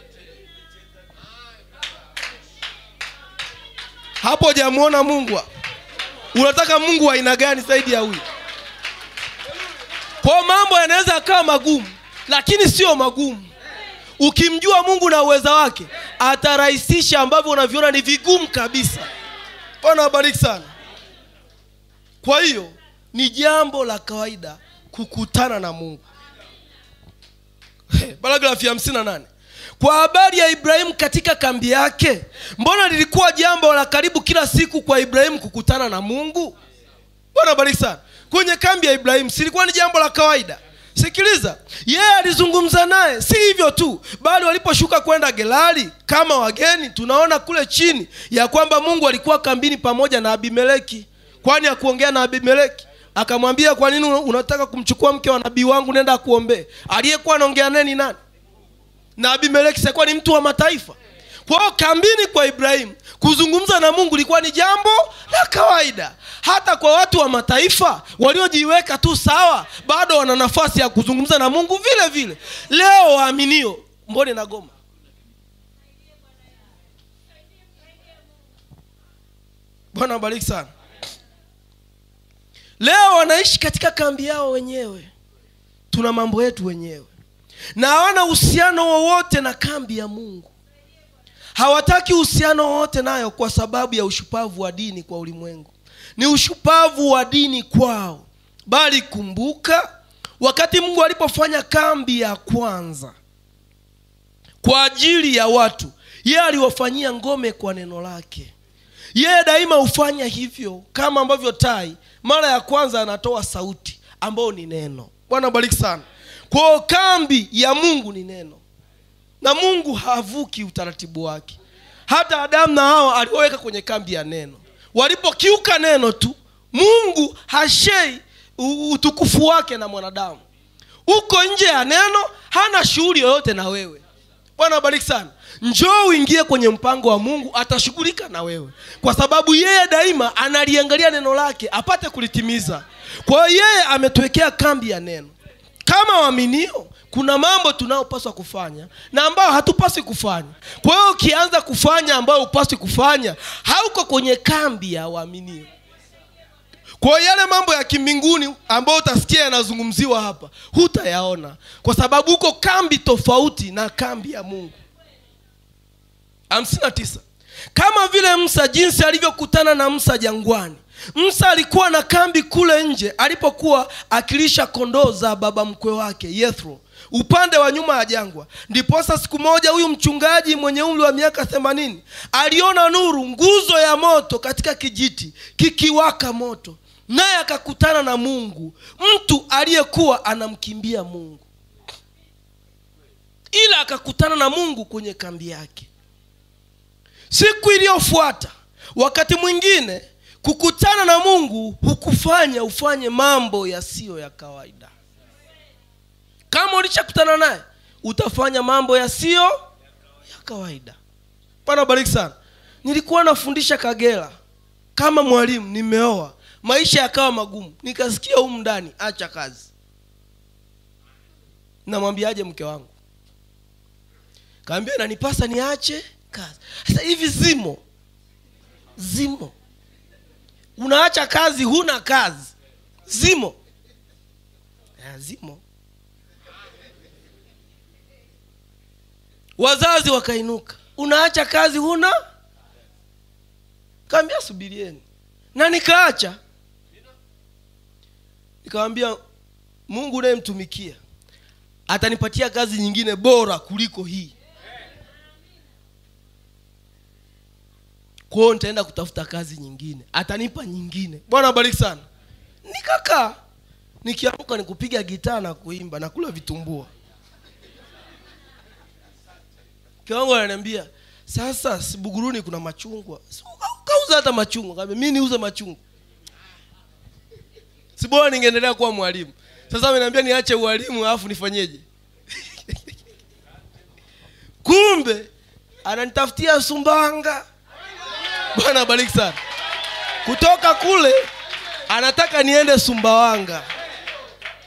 hapo hujamwona mungu hapo unataka mungu wa aina gani zaidi ya huyu kwa mambo yanaweza yakawa magumu lakini sio magumu ukimjua mungu na uweza wake atarahisisha ambavyo unaviona ni vigumu kabisa bwana abariki sana kwa hiyo ni jambo la kawaida kukutana na mungu paragrafu ya hamsini na nane kwa habari ya ibrahimu katika kambi yake mbona lilikuwa jambo la karibu kila siku kwa ibrahimu kukutana na mungu bwana bariki sana kwenye kambi ya ibrahimu silikuwa ni jambo la kawaida sikiliza yeye alizungumza naye si hivyo tu bali waliposhuka kwenda gerari kama wageni tunaona kule chini ya kwamba mungu alikuwa kambini pamoja na abimeleki kwani akuongea na abimeleki akamwambia kwa nini unataka kumchukua mke wa nabii wangu nenda akuombee aliyekuwa anaongea naye ni nani na abimeleki sikuwa ni mtu wa mataifa kwa hiyo kambini kwa ibrahimu kuzungumza na mungu ilikuwa ni jambo la kawaida hata kwa watu wa mataifa waliojiweka tu sawa bado wana nafasi ya kuzungumza na mungu vile vile leo waaminio mbone na goma bwana bariki sana leo wanaishi katika kambi yao wenyewe tuna mambo yetu wenyewe na hawana uhusiano wowote na kambi ya mungu hawataki uhusiano wowote nayo kwa sababu ya ushupavu wa dini kwa ulimwengu ni ushupavu wa dini kwao bali kumbuka wakati mungu alipofanya kambi ya kwanza kwa ajili ya watu yeye aliwafanyia ngome kwa neno lake yeye daima hufanya hivyo kama ambavyo tai mara ya kwanza anatoa sauti ambayo ni neno bwana bariki sana kwao kambi ya mungu ni neno na mungu havuki utaratibu wake hata adamu na hawa alioweka kwenye kambi ya neno walipokiuka neno tu mungu hashei u- utukufu wake na mwanadamu uko nje ya neno hana shughuli yoyote na wewe bwana bariki sana njoo uingie kwenye mpango wa mungu atashughulika na wewe kwa sababu yeye daima analiangalia neno lake apate kulitimiza kwa hiyo yeye ametuwekea kambi ya neno kama waaminio kuna mambo tunayopaswa kufanya na ambayo hatupaswi kufanya kwa hiyo ukianza kufanya ambayo hupaswi kufanya hauko kwenye kambi ya waaminio kwa hiyo yale mambo ya kimbinguni ambayo utasikia yanazungumziwa hapa hutayaona kwa sababu huko kambi tofauti na kambi ya mungu 59 kama vile msa jinsi alivyokutana na msa jangwani msa alikuwa na kambi kule nje alipokuwa akilisha kondoo za baba mkwe wake yethro upande wa nyuma ya jangwa ndiposa siku moja huyu mchungaji mwenye umri wa miaka themanini aliona nuru nguzo ya moto katika kijiti kikiwaka moto naye akakutana na mungu mtu aliyekuwa anamkimbia mungu ila akakutana na mungu kwenye kambi yake siku iliyofuata wakati mwingine kukutana na mungu hukufanya ufanye mambo yasiyo ya kawaida kama ulishakutana naye utafanya mambo yasiyo ya kawaida pana bariki sana nilikuwa nafundisha kagera kama mwalimu nimeoa maisha yakawa magumu nikasikia humu ndani acha kazi namwambiaje mke wangu kaambia nanipasa niache kazi sasa hivi zimo zimo unaacha kazi huna kazi zimo ya, zimo wazazi wakainuka unaacha kazi huna kaambia subirieni na nikaacha nikawambia mungu unayemtumikia atanipatia kazi nyingine bora kuliko hii kwao nitaenda kutafuta kazi nyingine atanipa nyingine bwana abariki sana nikakaa nikiamka ni kupiga gitaa na kuimba na kula vitumbua kiwango ananiambia sasa sibuguruni kuna machungwa Si uka- ukauza hata machungwa kaambia mi niuze machungwa sibora ningeendelea kuwa mwalimu sasa ameniambia niache ualimu alafu nifanyeje kumbe ananitafutia sumbanga bwana abariki sana kutoka kule anataka niende sumbawanga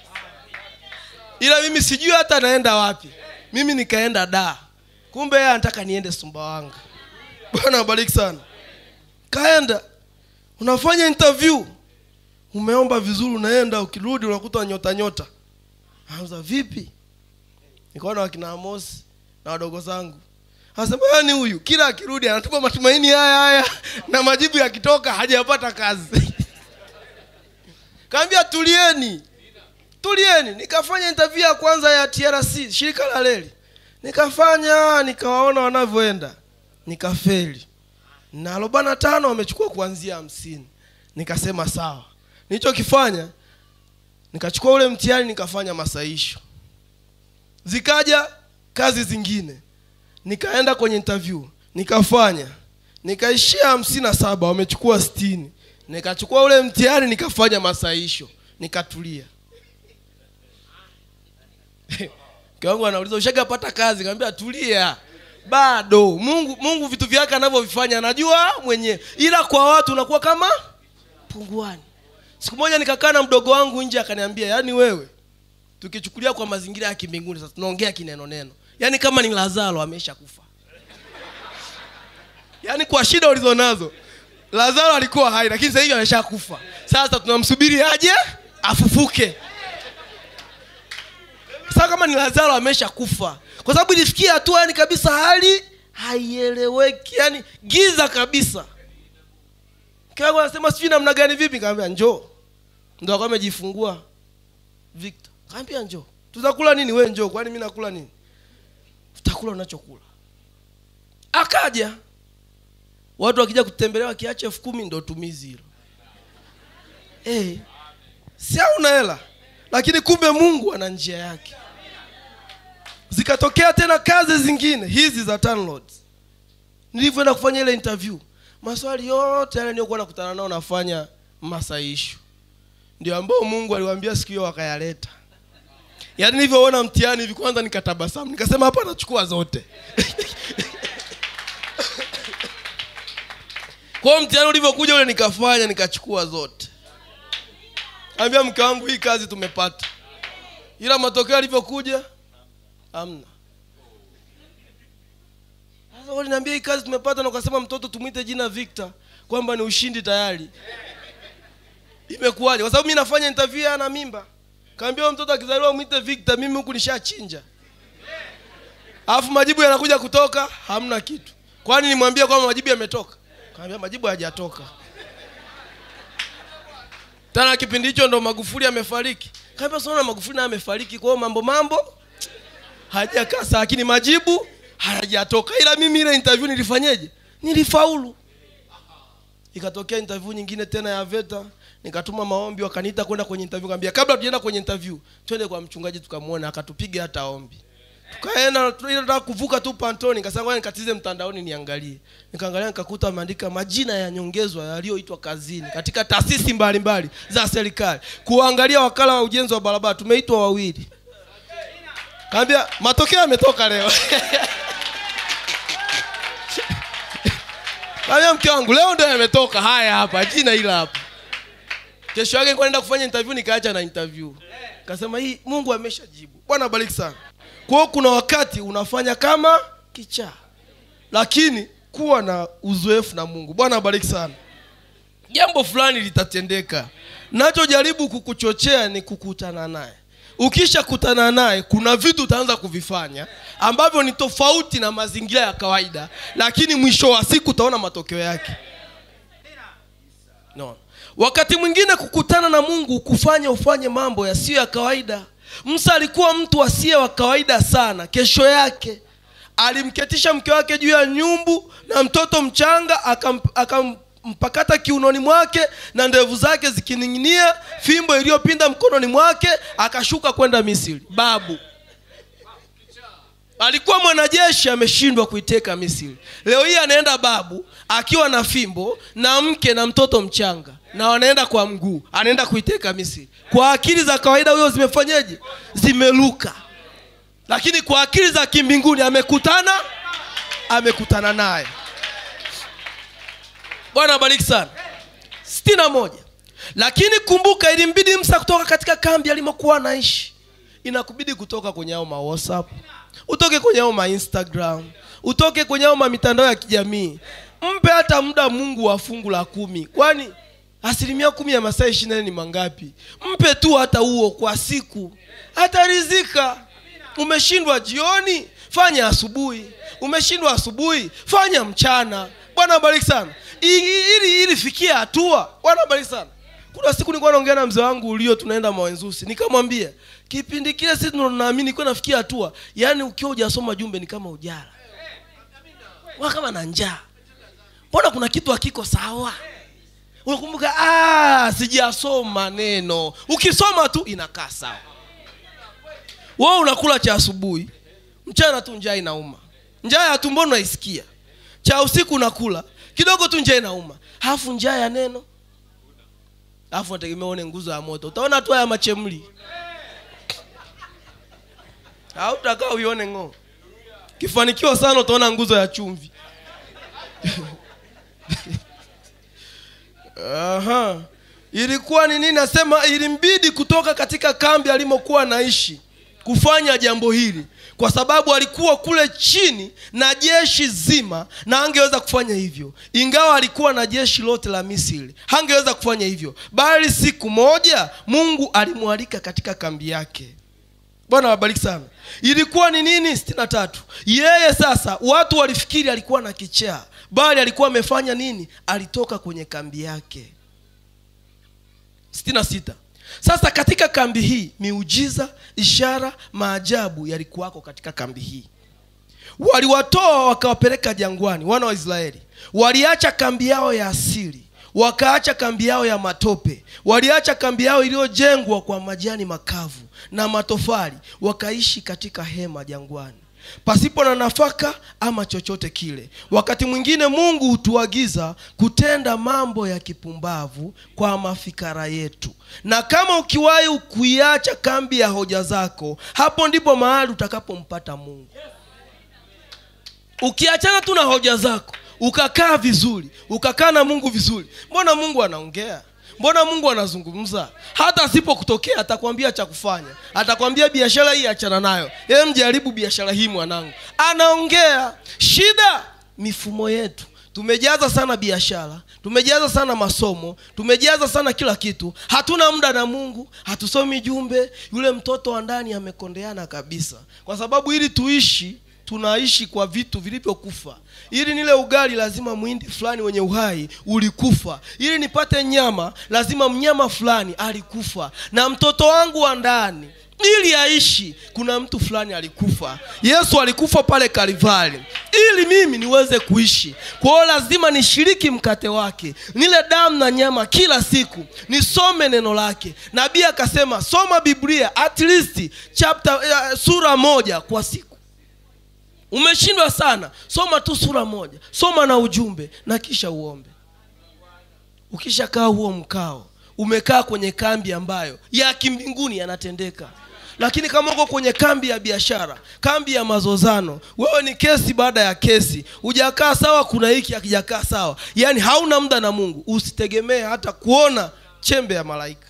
ila mimi sijui hata naenda wapi mimi nikaenda da kumbe yeye anataka niende sumbawanga bwana abariki sana kaenda unafanya interview umeomba vizuri unaenda ukirudi unakuta nyota nyota anza vipi nikaona wakina amosi na wadogo zangu anasema yani huyu kila akirudi anatupa matumaini haya haya na majibu yakitoka hajapata kazi kaambia tulieni tulieni nikafanya interview ya kwanza ya trc shirika la reli nikafanya nikawaona wanavyoenda nikafeli na arobaini na tano wamechukua kuanzia hamsini nikasema sawa nilichokifanya nikachukua ule mtihani nikafanya masaisho zikaja kazi zingine nikaenda kwenye interview nikafanya nikaishia hamsini na saba wamechukua sitini nikachukua ule mtihani nikafanya masaisho nikatulia mke wangu anauliza ushagapata kazi kaambia tulia bado mungu mungu vitu vyake anavyovifanya anajua mwenyewe ila kwa watu unakuwa kama punguani siku moja nikakaa na mdogo wangu nje akaniambia yaani wewe tukichukulia kwa mazingira ya kimbinguni sasa tunaongea kineno neno yaani kama ni lazaro amesha kufa yaani kwa shida ulizonazo lazaro alikuwa hai lakini sasa hivi ameshakufa sasa tunamsubiri aje afufuke sasa kama ni lazaro amesha kufa kwa sababu ilifikia hatua yani kabisa hali haieleweki yani giza kabisa kiwangu anasema sijui namna gani vipi kaambia njoo ndo akawa amejifungua victor kaambia njoo tutakula nini we njoo kwani mi nakula nini tutakula unachokula akaja watu wakija kutembelewa kiacha elfu kumi ndo tumizi hilo hey, si hauna hela lakini kumbe mungu ana njia yake zikatokea tena kazi zingine hizi za TANROADS. nilivyoenda kufanya ile interview maswali yote yale niliyokuwa nakutana nao nafanya masaisho ndio ambao mungu aliwaambia siku hiyo wakayaleta yaani nilivyoona mtihani hivi kwanza nikatabasamu nikasema hapa nachukua zote kwa hiyo mtihani ulivyokuja ule nikafanya nikachukua zote ambia mke wangu hii kazi tumepata ila matokeo yalivyokuja amna sasa waliniambia hii kazi tumepata na ukasema mtoto tumwite jina victor kwamba ni ushindi tayari imekuwaje kwa sababu mi nafanya interview ana mimba kaambia huyo mtoto akizaliwa mwite victor mimi huku nishachinja alafu majibu yanakuja kutoka hamna kitu kwani nimwambia kwamba majibu yametoka kaambia majibu hayajatoka tena kipindi hicho ndo magufuli amefariki kaambia sinaona magufuli naye amefariki kwa hiyo mambo mambo hajakaa sawa lakini majibu hayajatoka ila mimi ile interview nilifanyeje nilifaulu ikatokea interview nyingine tena ya veta nikatuma maombi wakaniita kwenda kwenye interview kaambia kabla tujaenda kwenye interview twende kwa mchungaji tukamwona akatupiga hata ombi tukaenda tunataka kuvuka tu pantoni nikasema ngoja nikatize mtandaoni niangalie nikaangalia nikakuta ameandika majina ya nyongezwa yaliyoitwa kazini katika taasisi mbalimbali za serikali kuangalia wakala wa ujenzi wa barabara tumeitwa wawili kaambia matokeo yametoka leo kaambia mke wangu leo ndio yametoka haya hapa jina ila hapa kesho yake nilikuwa naenda kufanya interview nikaacha na interview kasema hii mungu ameshajibu bwana abariki sana kwa hiyo kuna wakati unafanya kama kichaa lakini kuwa na uzoefu na mungu bwana abariki sana jambo fulani litatendeka nachojaribu kukuchochea ni kukutana naye ukisha kutana naye kuna vitu utaanza kuvifanya ambavyo ni tofauti na mazingira ya kawaida lakini mwisho wa siku utaona matokeo yake no. wakati mwingine kukutana na mungu kufanya ufanye mambo yasiyo ya kawaida musa alikuwa mtu asiye wa kawaida sana kesho yake alimketisha mke wake juu ya nyumbu na mtoto mchanga akam, akampakata kiunoni mwake na ndevu zake zikining'inia fimbo iliyopinda mkononi mwake akashuka kwenda misri babu alikuwa mwanajeshi ameshindwa kuiteka misri leo hii anaenda babu akiwa na fimbo na mke na mtoto mchanga na wanaenda kwa mguu anaenda kuiteka misri kwa akili za kawaida huyo zimefanyeje zimeluka lakini kwa akili za kimbinguni amekutana amekutana naye bwana abariki sana sitini na moja lakini kumbuka ilimbidi msa kutoka katika kambi alimokuwa anaishi inakubidi kutoka kwenye ao ma whatsapp utoke kwenye ao ma instagram utoke kwenye ao ma mitandao ya kijamii mpe hata muda mungu wa fungu la kumi kwani asilimia kumi ya masaa ishiri nane ni mangapi mpe tu hata huo kwa siku hatarizika umeshindwa jioni fanya asubuhi umeshindwa asubuhi fanya mchana bwana abariki sana I- i- ili ili fikia hatua bwana abariki sana kuna siku nilikuwa naongea na mzee wangu ulio tunaenda mawenzusi nikamwambia kipindi kile sisi ndo naamini nilikuwa nafikia hatua yaani ukiwa hujasoma jumbe ni kama ujara wa kama na njaa mbona kuna kitu hakiko sawa unakumbuka "Ah, sijasoma neno ukisoma tu inakaa sawa wewe unakula cha asubuhi mchana tu njaa inauma njaa ya tumboni unaisikia cha usiku unakula kidogo tu njaa inauma halafu njaa ya neno alafu nategemea uone nguzo ya moto utaona tu haya machemli hautakaa uione ng'oo kifanikiwa sana utaona nguzo ya chumvi Aha. ilikuwa ni nini nasema ilimbidi kutoka katika kambi alimokuwa anaishi kufanya jambo hili kwa sababu alikuwa kule chini na jeshi zima na angeweza kufanya hivyo ingawa alikuwa na jeshi lote la misri hangeweza kufanya hivyo bali siku moja mungu alimwalika katika kambi yake bwana wabariki sana ilikuwa ni nini sitini na tatu yeye sasa watu walifikiri alikuwa na kichaa bali alikuwa amefanya nini alitoka kwenye kambi yake sitini na sita sasa katika kambi hii miujiza ishara maajabu yalikuwako katika kambi hii waliwatoa wakawapeleka jangwani wana wa israeli waliacha kambi yao ya asili wakaacha kambi yao ya matope waliacha kambi yao iliyojengwa kwa majani makavu na matofali wakaishi katika hema jangwani pasipo na nafaka ama chochote kile wakati mwingine mungu hutuagiza kutenda mambo ya kipumbavu kwa mafikara yetu na kama ukiwahi kuiacha kambi ya hoja zako hapo ndipo mahali utakapompata mungu ukiachana tu na hoja zako ukakaa vizuri ukakaa na mungu vizuri mbona mungu anaongea mbona mungu anazungumza hata asipokutokea atakwambia cha kufanya atakwambia biashara hii achana nayo yeye mjaribu biashara hii mwanangu anaongea shida mifumo yetu tumejaza sana biashara tumejaza sana masomo tumejaza sana kila kitu hatuna muda na mungu hatusomi jumbe yule mtoto wa ndani amekondeana kabisa kwa sababu ili tuishi tunaishi kwa vitu vilivyokufa ili nile ugali lazima mwindi fulani wenye uhai ulikufa ili nipate nyama lazima mnyama fulani alikufa na mtoto wangu wa ndani ili aishi kuna mtu fulani alikufa yesu alikufa pale kalivari ili mimi niweze kuishi kwa hiyo lazima nishiriki mkate wake nile damu na nyama kila siku nisome neno lake nabii akasema soma biblia at least chapter, uh, sura moja kwa siku umeshindwa sana soma tu sura moja soma na ujumbe na kisha uombe ukishakaa huo mkao umekaa kwenye kambi ambayo ya kimbinguni yanatendeka lakini kama uko kwenye kambi ya biashara kambi ya mazozano wewe ni kesi baada ya kesi hujakaa sawa kuna hiki hakijakaa sawa yaani hauna muda na mungu usitegemee hata kuona chembe ya malaika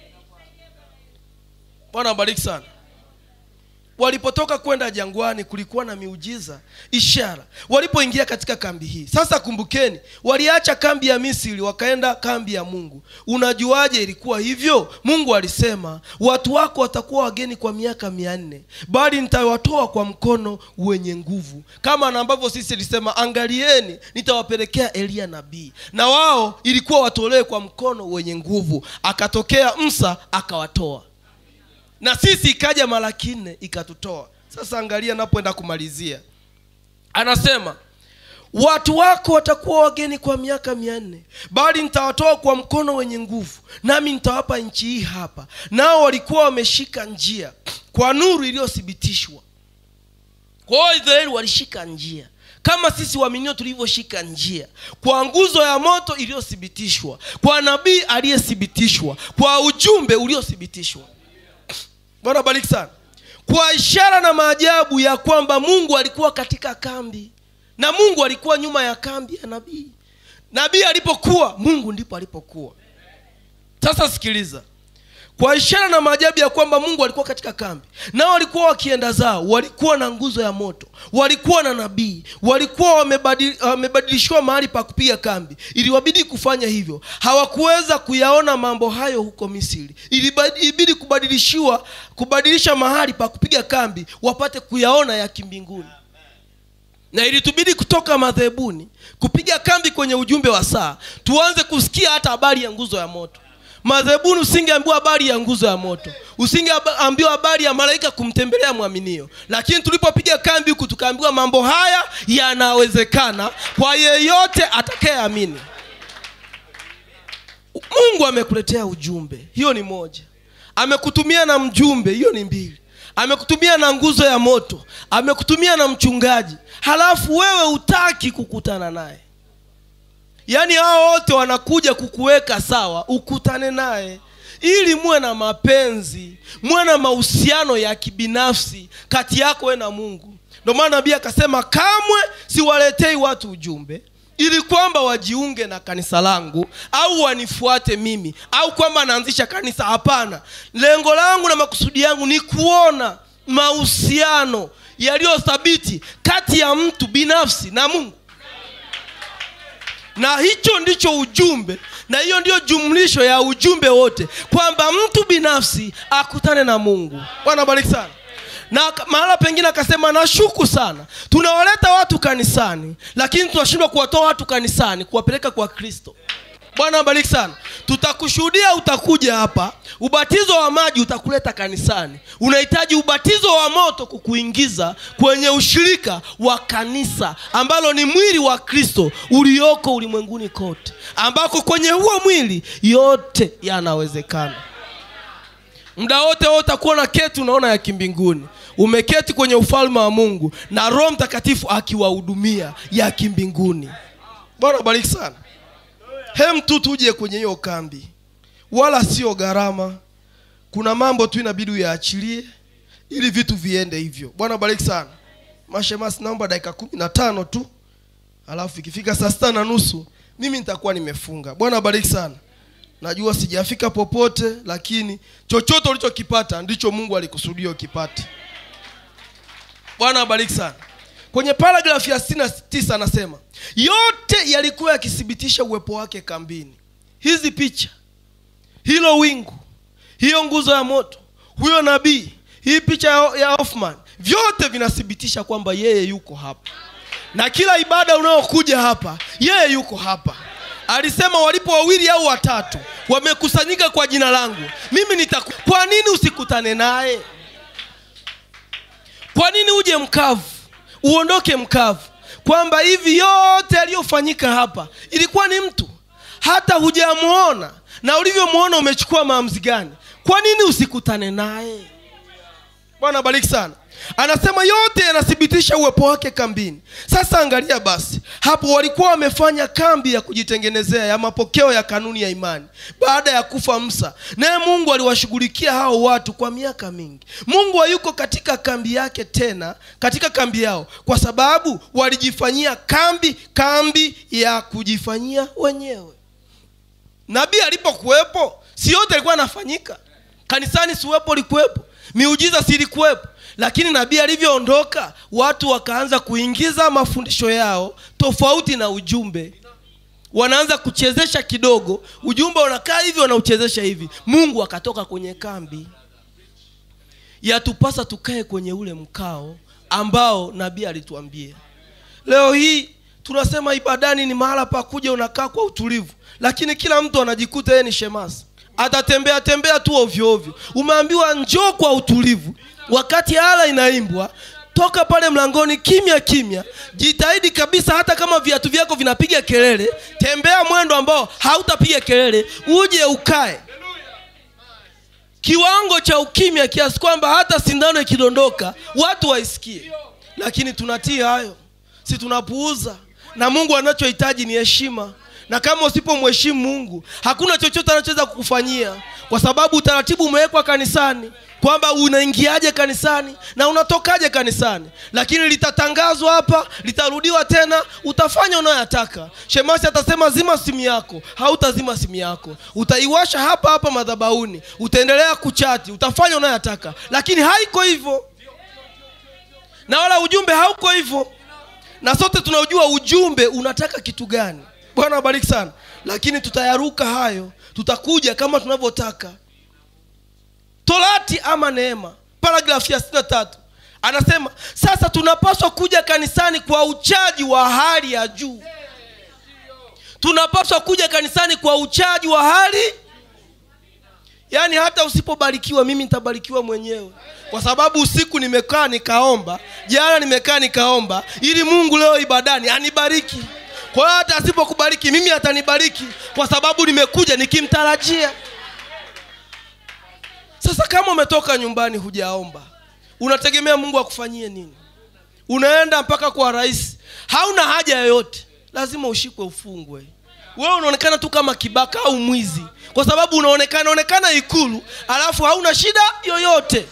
bwana abariki sana walipotoka kwenda jangwani kulikuwa na miujiza ishara walipoingia katika kambi hii sasa kumbukeni waliacha kambi ya misri wakaenda kambi ya mungu unajuaje ilikuwa hivyo mungu alisema watu wako watakuwa wageni kwa miaka mia nne bali nitawatoa kwa mkono wenye nguvu kama na ambavyo sisi ilisema angalieni nitawapelekea eliya nabii na wao ilikuwa watolewe kwa mkono wenye nguvu akatokea msa akawatoa na sisi ikaja mara kinne ikatutoa sasa angalia napoenda kumalizia anasema watu wako watakuwa wageni kwa miaka mia nne bali nitawatoa kwa mkono wenye nguvu nami nitawapa nchi hii hapa nao walikuwa wameshika njia kwa nuru iliyothibitishwa kwa hiyo israeli walishika njia kama sisi waaminio tulivyoshika njia kwa nguzo ya moto iliyothibitishwa kwa nabii aliyethibitishwa kwa ujumbe uliothibitishwa bwana bariki sana kwa ishara na maajabu ya kwamba mungu alikuwa katika kambi na mungu alikuwa nyuma ya kambi ya nabii nabii alipokuwa mungu ndipo alipokuwa sasa sikiliza kwa ishara na maajabu ya kwamba mungu alikuwa katika kambi nao walikuwa wakienda zao walikuwa na nguzo ya moto walikuwa na nabii walikuwa wamebadili- wamebadilishiwa mahali pa kupiga kambi iliwabidi kufanya hivyo hawakuweza kuyaona mambo hayo huko misri Iliba- ilibidi kubadilishiwa kubadilisha mahali pa kupiga kambi wapate kuyaona ya kimbinguni na ilitubidi kutoka madhehebuni kupiga kambi kwenye ujumbe wa saa tuanze kusikia hata habari ya nguzo ya moto madhehebuni usingeambiwa habari ya nguzo ya moto usingeambiwa habari ya malaika kumtembelea mwaminio lakini tulipopiga kambi huku tukaambiwa mambo haya yanawezekana kwa yeyote atakayeamini mungu amekuletea ujumbe hiyo ni moja amekutumia na mjumbe hiyo ni mbili amekutumia na nguzo ya moto amekutumia na mchungaji halafu wewe hutaki kukutana naye yaani hao wote wanakuja kukuweka sawa ukutane naye ili muwe na mapenzi muwe na mahusiano ya kibinafsi kati yako we na mungu ndio maana nabii akasema kamwe siwaletei watu ujumbe ili kwamba wajiunge na kanisa langu au wanifuate mimi au kwamba naanzisha kanisa hapana lengo langu na makusudi yangu ni kuona mahusiano yaliyothabiti kati ya mtu binafsi na mungu na hicho ndicho ujumbe na hiyo ndiyo jumlisho ya ujumbe wote kwamba mtu binafsi akutane na mungu bwana bariki sana na ka- mahala pengine akasema nashuku sana tunawaleta watu kanisani lakini tunashindwa kuwatoa watu kanisani kuwapeleka kwa kristo bwana abariki sana tutakushuhudia utakuja hapa ubatizo wa maji utakuleta kanisani unahitaji ubatizo wa moto kukuingiza kwenye ushirika wa kanisa ambalo ni mwili wa kristo ulioko ulimwenguni kote ambako kwenye huo mwili yote yanawezekana muda wote wewe utakuwa na keti unaona ya kimbinguni umeketi kwenye ufalme wa mungu na roho mtakatifu akiwahudumia ya kimbinguni bwana bariki sana hem tu tuje kwenye hiyo kambi wala sio gharama kuna mambo tu inabidi uyaachilie ili vitu viende hivyo bwana bariki sana mashemasi naomba dakika kumi na tano tu alafu ikifika saa sita na nusu mimi nitakuwa nimefunga bwana bariki sana najua sijafika popote lakini chochote ulichokipata ndicho mungu alikusudia ukipate bwana abariki sana kwenye paragrafu ya 69 anasema yote yalikuwa yakithibitisha uwepo wake kambini hizi picha hilo wingu hiyo nguzo ya moto huyo nabii hii picha ya, ya Hoffman vyote vinathibitisha kwamba yeye yuko hapa na kila ibada unayokuja hapa yeye yuko hapa alisema walipo wawili au watatu wamekusanyika kwa jina langu mimi nitaku kwa nini usikutane naye kwa nini uje mkavu uondoke mkavu kwamba hivi yote yaliyofanyika hapa ilikuwa ni mtu hata hujamwona na ulivyomwona umechukua maamuzi gani kwa nini usikutane naye bwana bariki sana anasema yote yanathibitisha uwepo wake kambini sasa angalia basi hapo walikuwa wamefanya kambi ya kujitengenezea ya mapokeo ya kanuni ya imani baada ya kufa msa naye mungu aliwashughulikia hao watu kwa miaka mingi mungu hayuko katika kambi yake tena katika kambi yao kwa sababu walijifanyia kambi kambi ya kujifanyia wenyewe nabii alipokuwepo si yote alikuwa anafanyika kanisani siwepo likuwepo miujiza silikuwepo lakini nabii alivyoondoka watu wakaanza kuingiza mafundisho yao tofauti na ujumbe wanaanza kuchezesha kidogo ujumbe unakaa hivi wanauchezesha hivi mungu akatoka kwenye kambi yatupasa tukae kwenye ule mkao ambao nabii alituambia leo hii tunasema ibadani ni mahala pa kuja unakaa kwa utulivu lakini kila mtu anajikuta yeye ni shemasi atatembea tembea tu ovyo ovyo umeambiwa njoo kwa utulivu wakati hala inaimbwa toka pale mlangoni kimya kimya jitahidi kabisa hata kama viatu vyako vinapiga kelele tembea mwendo ambao hautapiga kelele uje ukae kiwango cha ukimya kiasi kwamba hata sindano ikidondoka watu waisikie lakini tunatii hayo si tunapuuza na mungu anachohitaji ni heshima na kama usipomheshimu mungu hakuna chochote anachoweza kukufanyia kwa sababu utaratibu umewekwa kanisani kwamba unaingiaje kanisani na unatokaje kanisani lakini litatangazwa hapa litarudiwa tena utafanya unayoyataka shemasi atasema zima simu yako hautazima simu yako utaiwasha hapa hapa madhabauni utaendelea kuchati utafanya unayoyataka lakini haiko hivyo na wala ujumbe hauko hivyo na sote tunaojua ujumbe unataka kitu gani bwana wabariki sana lakini tutayaruka hayo tutakuja kama tunavyotaka torati ama neema paragrafu ya 63 anasema sasa tunapaswa kuja kanisani kwa uchaji wa hali ya juu tunapaswa kuja kanisani kwa uchaji wa hali yaani hata usipobarikiwa mimi nitabarikiwa mwenyewe kwa sababu usiku nimekaa nikaomba jana nimekaa nikaomba ili mungu leo ibadani anibariki kwa hiyo hata asipokubariki mimi atanibariki kwa sababu nimekuja nikimtarajia sasa kama umetoka nyumbani hujaomba unategemea mungu akufanyie nini unaenda mpaka kwa rais hauna haja yoyote lazima ushikwe ufungwe wewe unaonekana tu kama kibaka au mwizi kwa sababu unaonekana onekana ikulu alafu hauna shida yoyote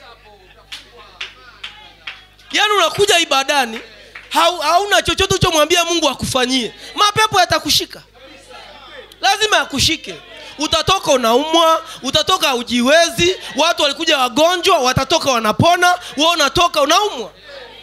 yaani unakuja ibadani hau, hauna chochote uchomwambia mungu akufanyie mapepo yatakushika lazima yakushike utatoka unaumwa utatoka ujiwezi watu walikuja wagonjwa watatoka wanapona we unatoka unaumwa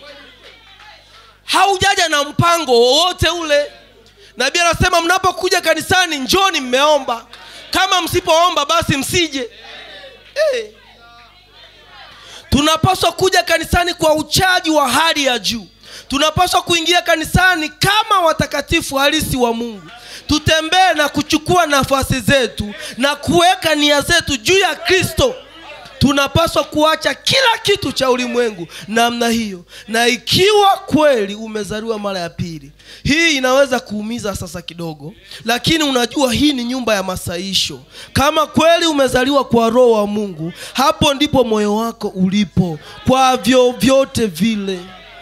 haujaja na mpango wowote ule nabii anasema mnapokuja kanisani njoni mmeomba kama msipoomba basi msije hey. tunapaswa kuja kanisani kwa uchaji wa hali ya juu tunapaswa kuingia kanisani kama watakatifu halisi wa mungu tutembee na kuchukua nafasi zetu na kuweka nia zetu juu ya kristo tunapaswa kuacha kila kitu cha ulimwengu namna hiyo na ikiwa kweli umezaliwa mara ya pili hii inaweza kuumiza sasa kidogo lakini unajua hii ni nyumba ya masaisho kama kweli umezaliwa kwa roho wa mungu hapo ndipo moyo wako ulipo kwa vyovyote vile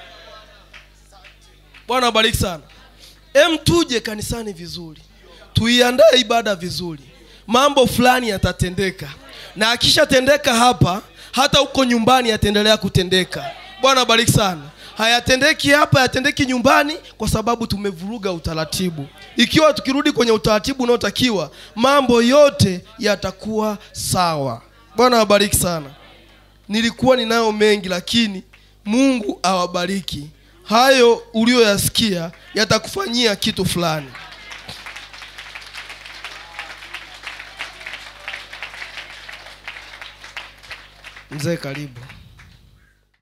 bwana abariki sana em tuje kanisani vizuri tuiandae ibada vizuri mambo fulani yatatendeka na akishatendeka hapa hata huko nyumbani yataendelea kutendeka bwana abariki sana hayatendeki hapa yatendeki nyumbani kwa sababu tumevuruga utaratibu ikiwa tukirudi kwenye utaratibu unaotakiwa mambo yote yatakuwa sawa bwana awabariki sana nilikuwa ninayo mengi lakini mungu awabariki hayo uliyoyasikia yatakufanyia kitu fulani mzee karibu